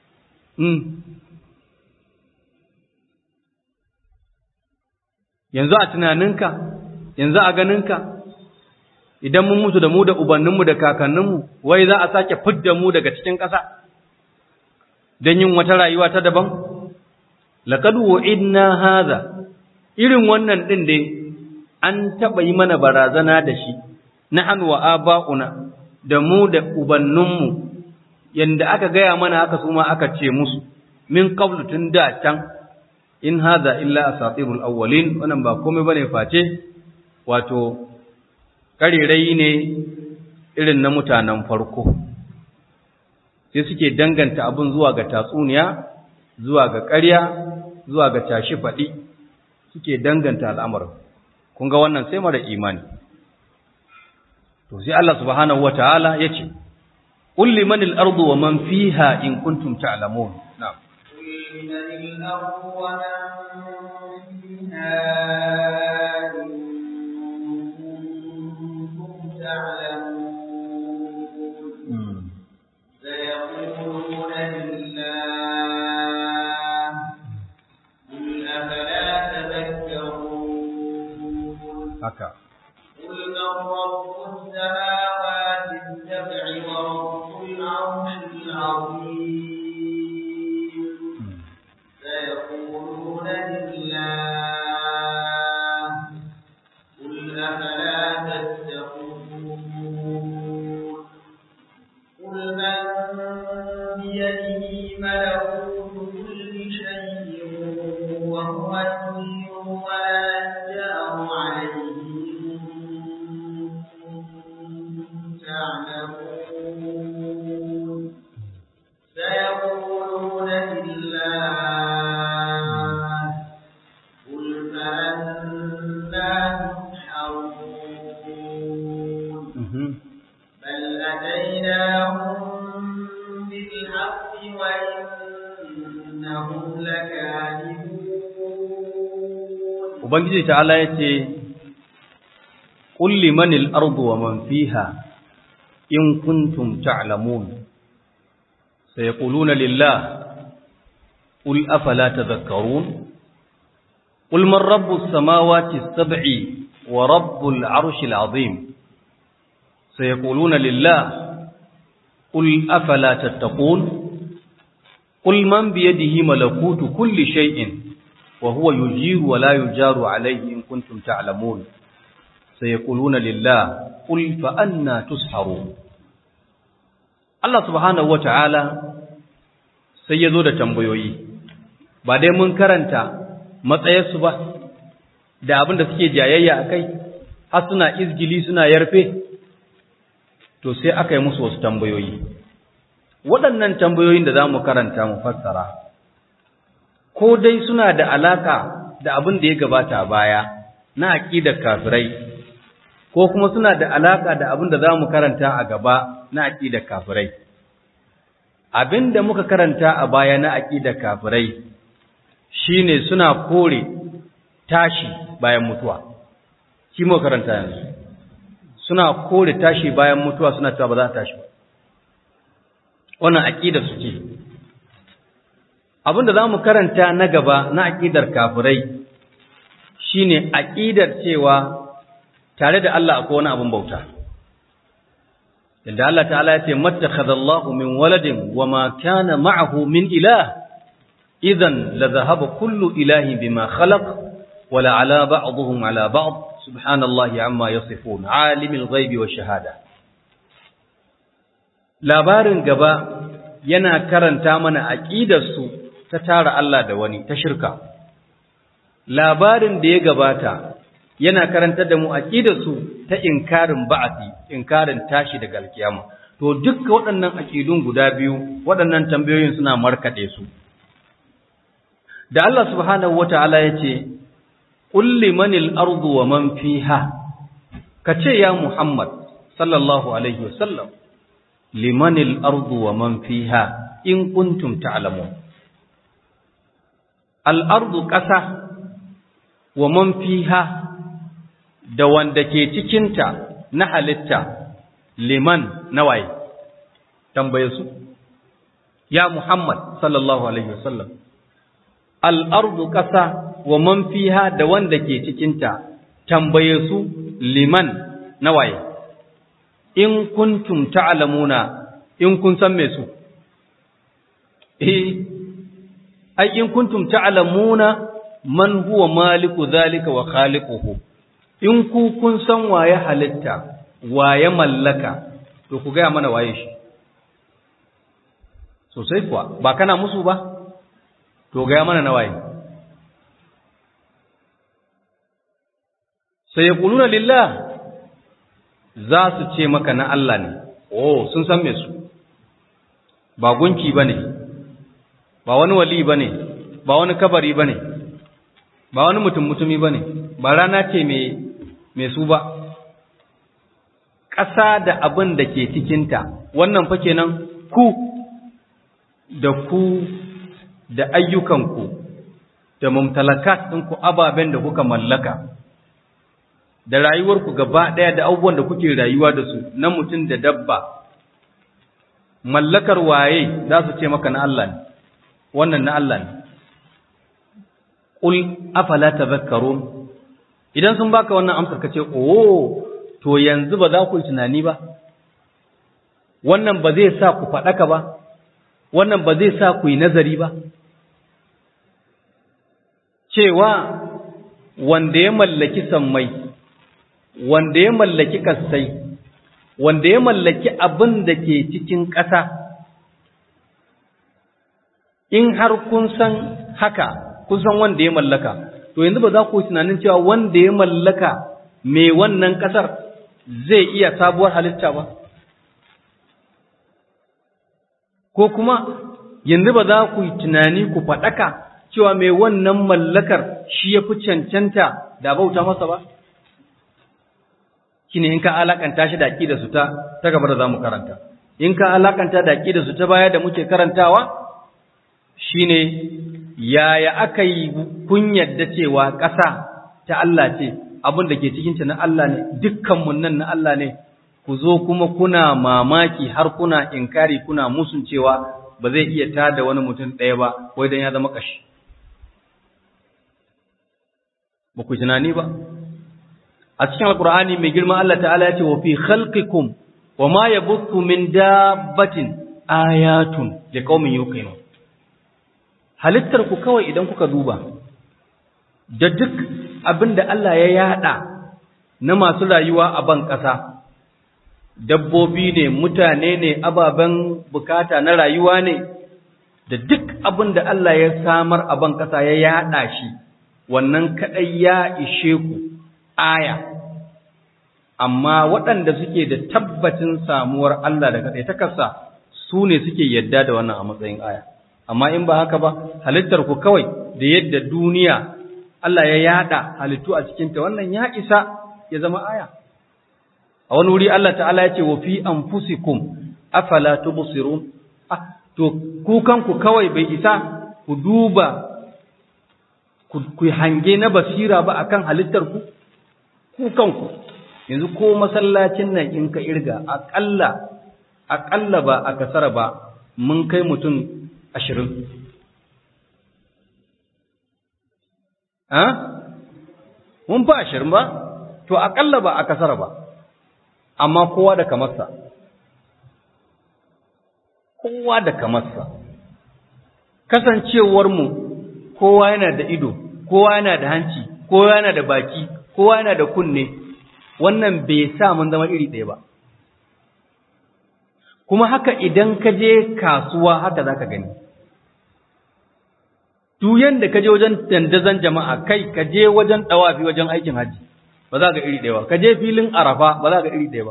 yanzu a tunaninka yanzu a ganinka idan mun mutu da mu da ubanninmu da kakanninmu wai za a sake fidda mu daga cikin ƙasa don yin wata rayuwa ta daban laqad wa'idna hadha irin wannan din dai an taɓa yi mana barazana da shi nahnu wa aba'una da mu da ubanninmu yanda aka gaya mana haka su ma aka ce musu min qablu tun da can in hadha illa asatirul awwalin wannan ba komai bane face wato karirai ne irin na mutanen farko sai suke danganta abin zuwa ga tatsuniya zuwa ga ƙarya zuwa ga tashi faɗi suke danganta al'amarin kun ga wannan sai mara imani to sai Allah subhanahu wataala yace qul liman al-ardu wa man fiha in kuntum ta'lamun na'am قل لمن الأرض ومن فيها إن كنتم تعلمون سيقولون لله قل أفلا تذكرون haka قل من رب السماوات السبع ورب العرش العظيم سيقولون لله قل أفلا تتقون ubangiji ta'ala yace qul limanil ardu wa man fiha in kuntum ta'lamun sayaquluna lillah qul afala tadhakkarun qul man rabbus samawati as-sab'i wa rabbul 'arshil 'azim sayaquluna lillah qul afala tattaqun qul man bi yadihi malakutu kulli shay'in wa huwa yujiru wa la yujaru 'alayhi in kuntum ta'lamun sayaquluna lillah qul fa anna tusharun Allah subhanahu wata'ala sai yazo da tambayoyi ba dai mun karanta matsayarsu ba da abin da suke jayayya akai har suna izgili suna yarfe to sai aka yi musu wasu tambayoyi waɗannan tambayoyin da za mu karanta mu fassara ko dai suna da alaka da abin da ya gabata a baya na aƙidar kafirai ko kuma suna da alaka da abin da za mu karanta a gaba na aƙidar kafirai abin da muka karanta a baya na aƙidar kafirai shine suna kore tashi bayan mutuwa shi muka karanta yanzu suna kore tashi bayan mutuwa suna cewa ba za a tashi ba wannan aƙidar su ce abin da za mu karanta na gaba na aƙidar kafirai shine aƙidar cewa tare da Allah akwai wani abin bauta inda Allah ta'ala ya ce mattakhadha Allahu min waladin wama kana ma'ahu min ilah idan la dhahaba kullu ilahin bima khalaq wala ala ba'dihim ala ba'd subhanallahi amma yasifun alimul ghaibi wash shahada labarin gaba yana karanta mana aqidar su ta tara Allah da wani ta shirka labarin da ya gabata yana karantar da mu aqidarsu ta inkarin ba'ati inkarin tashi daga alkiyama to dukkan waɗannan aqidun guda biyu waɗannan tambayoyin suna markade su da Allah subhanahu wataala yace qul limanil ardu wa man fiha kace ya Muhammad sallallahu alaihi wasallam limanil ardu wa man fiha in kuntum ta'lamun al ardu qasa wa man fiha da wanda ke cikinta na halitta liman nawaye tambaye su ya Muhammad sallallahu alaihi wasallam al-ardu ƙasa wa man fiha da wanda ke cikinta tambaye su liman nawaye in kuntum ta'lamuna in kun san me su eh ai in kuntum ta'lamuna man huwa maliku zalika wa khaliquhu in ku kun san waye halitta waye mallaka to ku gaya mana waye shi sosai kuwa ba kana musu ba to gaya mana na waye sai ya kuluna lillah za su ce maka na Allah ne oh sun san me su ba gunki ba ne ba wani wali ba ne ba wani kabari ba ne ba wani mutum mutumi ba ne ba rana ce mai su ba ƙasa da abin da ke cikinta wannan fa kenan ku da ku da ayyukanku da mumtalakat ɗinku ababen da kuka mallaka da rayuwarku gaba ɗaya da abubuwan da kuke rayuwa da su na mutum da dabba mallakar waye za su ce maka na Allah ne wannan na Allah ne Ƙul afala tazakkarun idan sun baka wannan amsar ka ce oh to yanzu ba za ku yi tunani ba wannan ba zai sa ku faɗaka ba wannan ba zai sa ku yi nazari ba cewa wanda ya mallaki sammai wanda ya mallaki kassai wanda ya mallaki abin da ke cikin ƙasa in har kun san haka kun san wanda ya mallaka to yanzu ba za ku tunanin cewa wanda ya mallaka mai wannan ƙasar zai iya sabuwar halitta ba ko kuma yanzu ba za ku yi tunani ku faɗaka cewa mai wannan mallakar shi ya fi cancanta da bauta masa ba shi ne in ka alakanta shi da da su ta ta gaba da za mu karanta in ka alakanta da da su ta baya da muke karantawa shi ne yaya aka yi kun yadda cewa ƙasa ta Allah ce abin da ke cikinta na Allah ne dukkanmu nan na Allah ne ku zo kuma kuna mamaki har kuna inkari kuna musun cewa ba zai iya tada wani mutum ɗaya ba wai dan ya zama kashi ba ku tunani ba a cikin alkur'ani mai girma Allah ta'ala ya ce wa fi khalqikum wa ma yabuthu min dabbatin ayatun liqaumin yuqinun halittar ku kawai idan kuka duba da duk abinda Allah ya yada na masu rayuwa a ban ƙasa dabbobi ne mutane ne ababen bukata na rayuwa ne da duk abinda Allah ya samar a ban ƙasa ya yada shi wannan kadai ya ishe ku aya amma waɗanda suke da tabbacin samuwar Allah da kaɗai takarsa su ne suke yadda da wannan a matsayin aya amma in ba haka ba halittar ku kawai da yadda duniya Allah ya yada halittu a cikinta wannan ya isa ya zama aya a wani wuri Allah ta'ala ya ce wa fi anfusikum afala tubsirun ah to ku kanku kawai bai isa ku duba ku hange na basira ba akan halittar ku ku kanku yanzu ko masallacin nan in ka irga aƙalla aƙalla ba a kasara ba mun kai mutum ashirin ha mun fa ashirin ba to aƙalla ba a kasara ba amma kowa da kamarsa kowa da kamarsa kasancewarmu kowa yana da ido kowa yana da hanci kowa yana da baki kowa yana da kunne wannan bai sa mun zama iri ɗaya ba kuma haka idan ka je kasuwa haka za ka gani duyan da ka je wajen dandazon jama'a kai ka je wajen ɗawafi wajen aikin hajji ba za ka iri ɗaya ba ka je filin arafa ba za ka iri ɗaya ba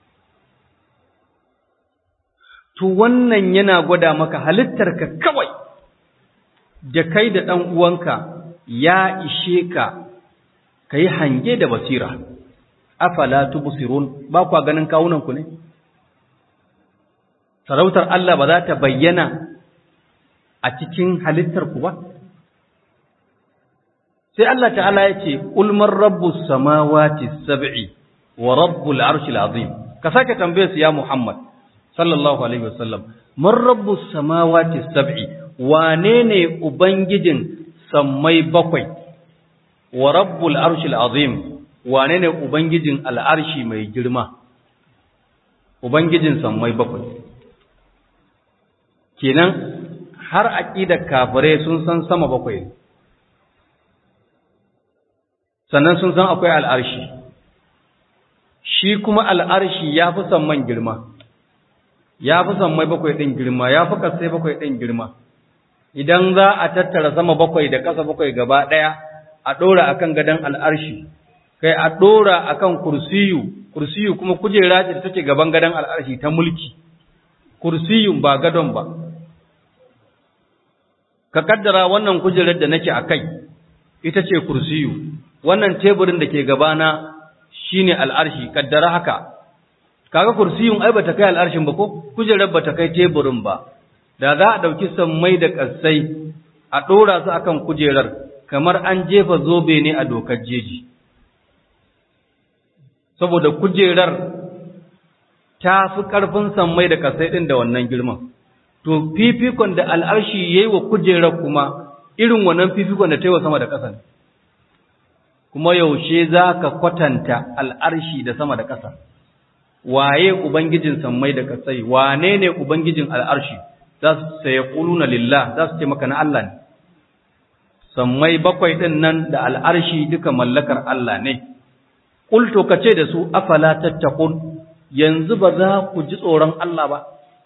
to wannan yana gwada maka halittarka kawai da kai da ɗan uwanka ya ishe ka ka yi hange da basira afala tubsirun ba kwa ganin kawunanku ne sarautar Allah ba za ta bayyana a cikin halittarku ba sai Allah ta'ala ya ce ulmar rabbus samawati sab'i wa rabbul arshil azim ka sake tambaye su ya Muhammad sallallahu alaihi wasallam man rabbus samawati sab'i wane ne ubangijin sammai bakwai wa rabbul arshil azim wane ne ubangijin al'arshi mai girma ubangijin sammai bakwai kenan har aqidar kafirai sun san sama bakwai sannan sun san akwai al'arshi shi kuma al'arshi ya fi samman girma ya fi sammai bakwai ɗin girma ya fi kasai bakwai ɗin girma idan za a tattara sama bakwai da ƙasa bakwai gaba ɗaya a ɗora a kan gadon al'arshi kai a ɗora a kan kursiyu kursiyu kuma kujera ce da take gaban gadon al'arshi ta mulki kursiyun ba gadon ba ka kaddara wannan kujerar da nake a kai ita ce kursiyu wannan teburin da ke gabana shine al'arshi kaddara haka kaga kursiyun ai bata kai al'arshin ba ko kujerar bata kai teburin ba da za a dauki sammai da kassai a dora su akan kujerar kamar an jefa zobe ne a dokar jeji saboda kujerar ta fi karfin sammai da kassai din da wannan girman to fifikon da al'arshi yayi wa kujerar kuma irin wannan fifikon da ta yi wa sama da ƙasa kuma yaushe za ka kwatanta al'arshi da sama da ƙasa waye ubangijin sammai da ƙasai wane ne ubangijin al'arshi za su sai ƙuluna lillah za su ce maka na Allah ne sammai bakwai ɗin nan da al'arshi duka mallakar Allah ne ƙulto ka ce da su afala tattakun yanzu ba za ku ji tsoron Allah ba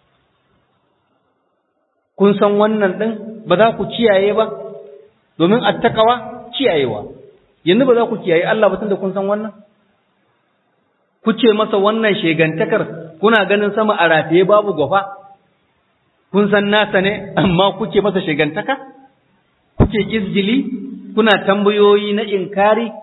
kun san wannan ɗin ba za ku kiyaye ba domin attakawa kiyayewa yanzu ba za ku kiyaye Allah ba tunda kun san wannan kuce masa wannan shegantakar kuna ganin sama a rataye babu gwafa kun san nasa ne amma kuke masa shegantaka kuke izgili kuna tambayoyi na inkari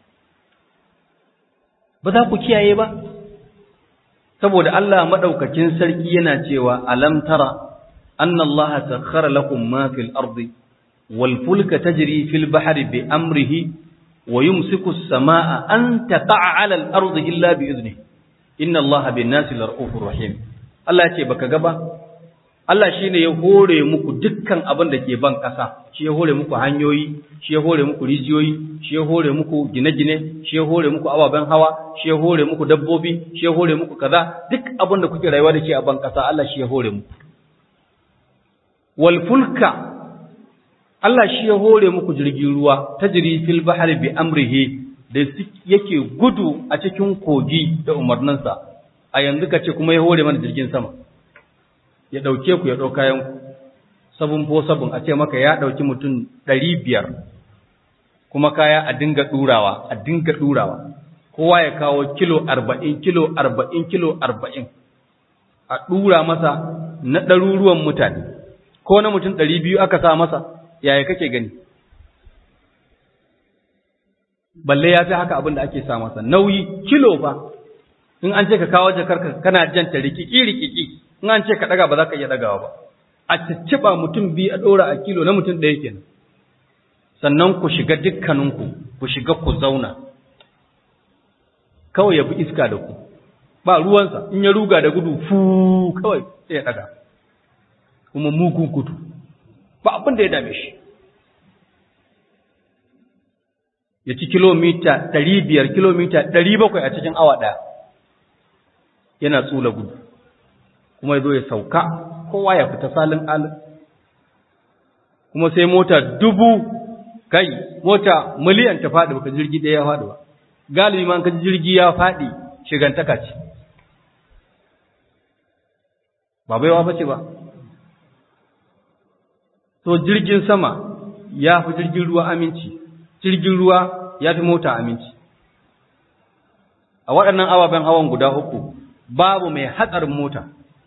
ba za ku kiyaye ba saboda Allah madaukakin sarki yana cewa alam tara anna Allah sakhkhara lakum ma fil ardi wal fulka tajri fil bahri bi amrihi wa yumsiku as-samaa an taqa'a 'ala al-ardi illa bi idnihi inna Allaha bin-nasi lar'ufur rahim Allah ya ce baka ga ba Allah shi ne ya hore muku dukkan abin da ke ban ƙasa, shi ya hore muku hanyoyi, shi ya hore muku rijiyoyi, shi ya hore muku gine-gine, shi ya hore muku ababen hawa, shi ya hore muku dabbobi, shi ya hore muku kaza, duk abin da kuke rayuwa da shi a ban ƙasa Allah shi ya hore muku. Wal fulka Allah shi ya hore muku jirgin ruwa, ta jiri fil bahar bi amrihi da yake gudu a cikin kogi da umarninsa, a yanzu ka ce kuma ya hore mana jirgin sama. ya ɗauke ku ya ɗau kayanku sabon ko sabon a ce maka ya ɗauki mutum ɗari biyar kuma kaya a dinga ɗurawa a dinga ɗurawa kowa ya kawo kilo arba'in kilo arba'in kilo arba'in a ɗura masa na ɗaruruwan mutane ko na mutum ɗari biyu aka sa masa yaya kake gani balle ya fi haka abin da ake sa masa nauyi kilo ba in an ce ka kawo jakarka kana janta rikiki rikiki in an ce ka daga ba za ka iya dagawa ba a cicciba mutum biyu a ɗora a kilo na mutum ɗaya kenan sannan ku shiga dukkaninku ku shiga ku zauna kawai ya bi iska da ku ba ruwansa in ya ruga da gudu fu kawai sai ya daga kuma mugun gudu ba abin da ya dame shi ya ci kilomita ɗari biyar kilomita ɗari bakwai a cikin awa ɗaya yana tsula gudu kuma ya zo ya sauka kowa ya fita salin alin kuma sai mota dubu kai mota miliyan ta faɗi baka jirgi ɗaya ya faɗi ba galibi ma ka jirgi ya faɗi shigantaka ce ba baiwa ba ce ba to jirgin sama ya fi jirgin ruwa aminci jirgin ruwa ya fi mota aminci a waɗannan ababen hawan guda uku babu mai hatsarin mota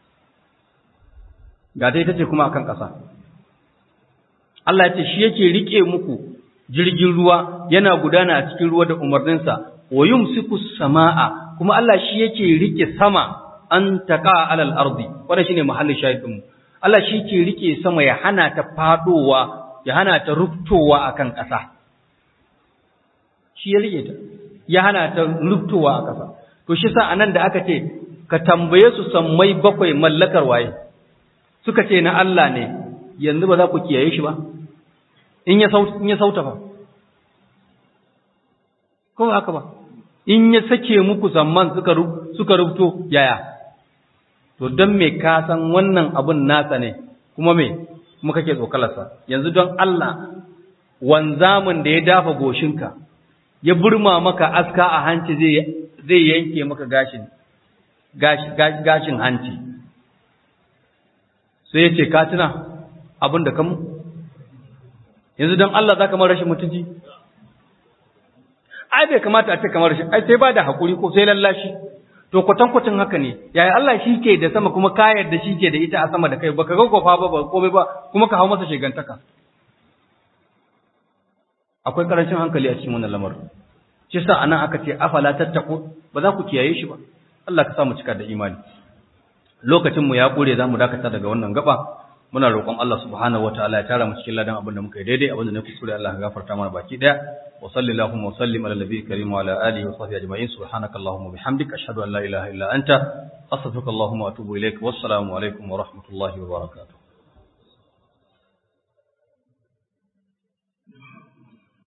ga dai ta ce kuma akan ƙasa Allah ya ce shi yake rike muku jirgin ruwa yana gudana a cikin ruwa da umarninsa wa yumsiku samaa kuma Allah shi yake rike sama an taqa alal ardi wannan shine mahallin shahidin mu Allah shi yake rike sama ya hana ta fadowa ya hana ta rubtowa akan ƙasa shi ya rike ta ya hana ta rubtowa a ƙasa to shi sa anan da aka ce ka tambaye su sammai bakwai mallakar waye suka ce na Allah ne yanzu ba za ku kiyaye shi ba in ya sauta fa ko haka ba in ya sake muku zamman suka suka rubuto yaya to don me ka san wannan abun nasa ne kuma me kuma kake tsokalarsa yanzu don Allah wanzamin da ya dafa goshinka ya burma maka aska a hanci zai zai yanke maka gashin gashin hanci sai ya ce ka tuna abin da kamu yanzu don Allah za ka mara rashin mutunci ai bai kamata a ce kamar rashin ai sai ba da haƙuri ko sai lallashi to kwatankwacin haka ne yaya Allah shi ke da sama kuma ka yarda shi ke da ita a sama da kai baka ga kofa ba ba komai ba kuma ka hau masa shigantaka akwai karancin hankali a cikin wannan lamarin shi sa anan aka ce afala tattaku ba za ku kiyaye shi ba Allah ka sa mu cika da imani lokacin mu ya kure zamu dakata daga wannan gaba muna roƙon Allah subhanahu wataala ya tara mu cikin ladan abin da muka yi daidai abin da na kuskure Allah ya gafarta mana baki daya wa sallallahu wa sallim ala nabiyyi karim wa ala alihi wa sahbihi ajma'in subhanaka allahumma bihamdika ashhadu an la ilaha illa anta astaghfiruka allahumma wa atubu ilaik wassalamu alaikum wa rahmatullahi wa barakatuh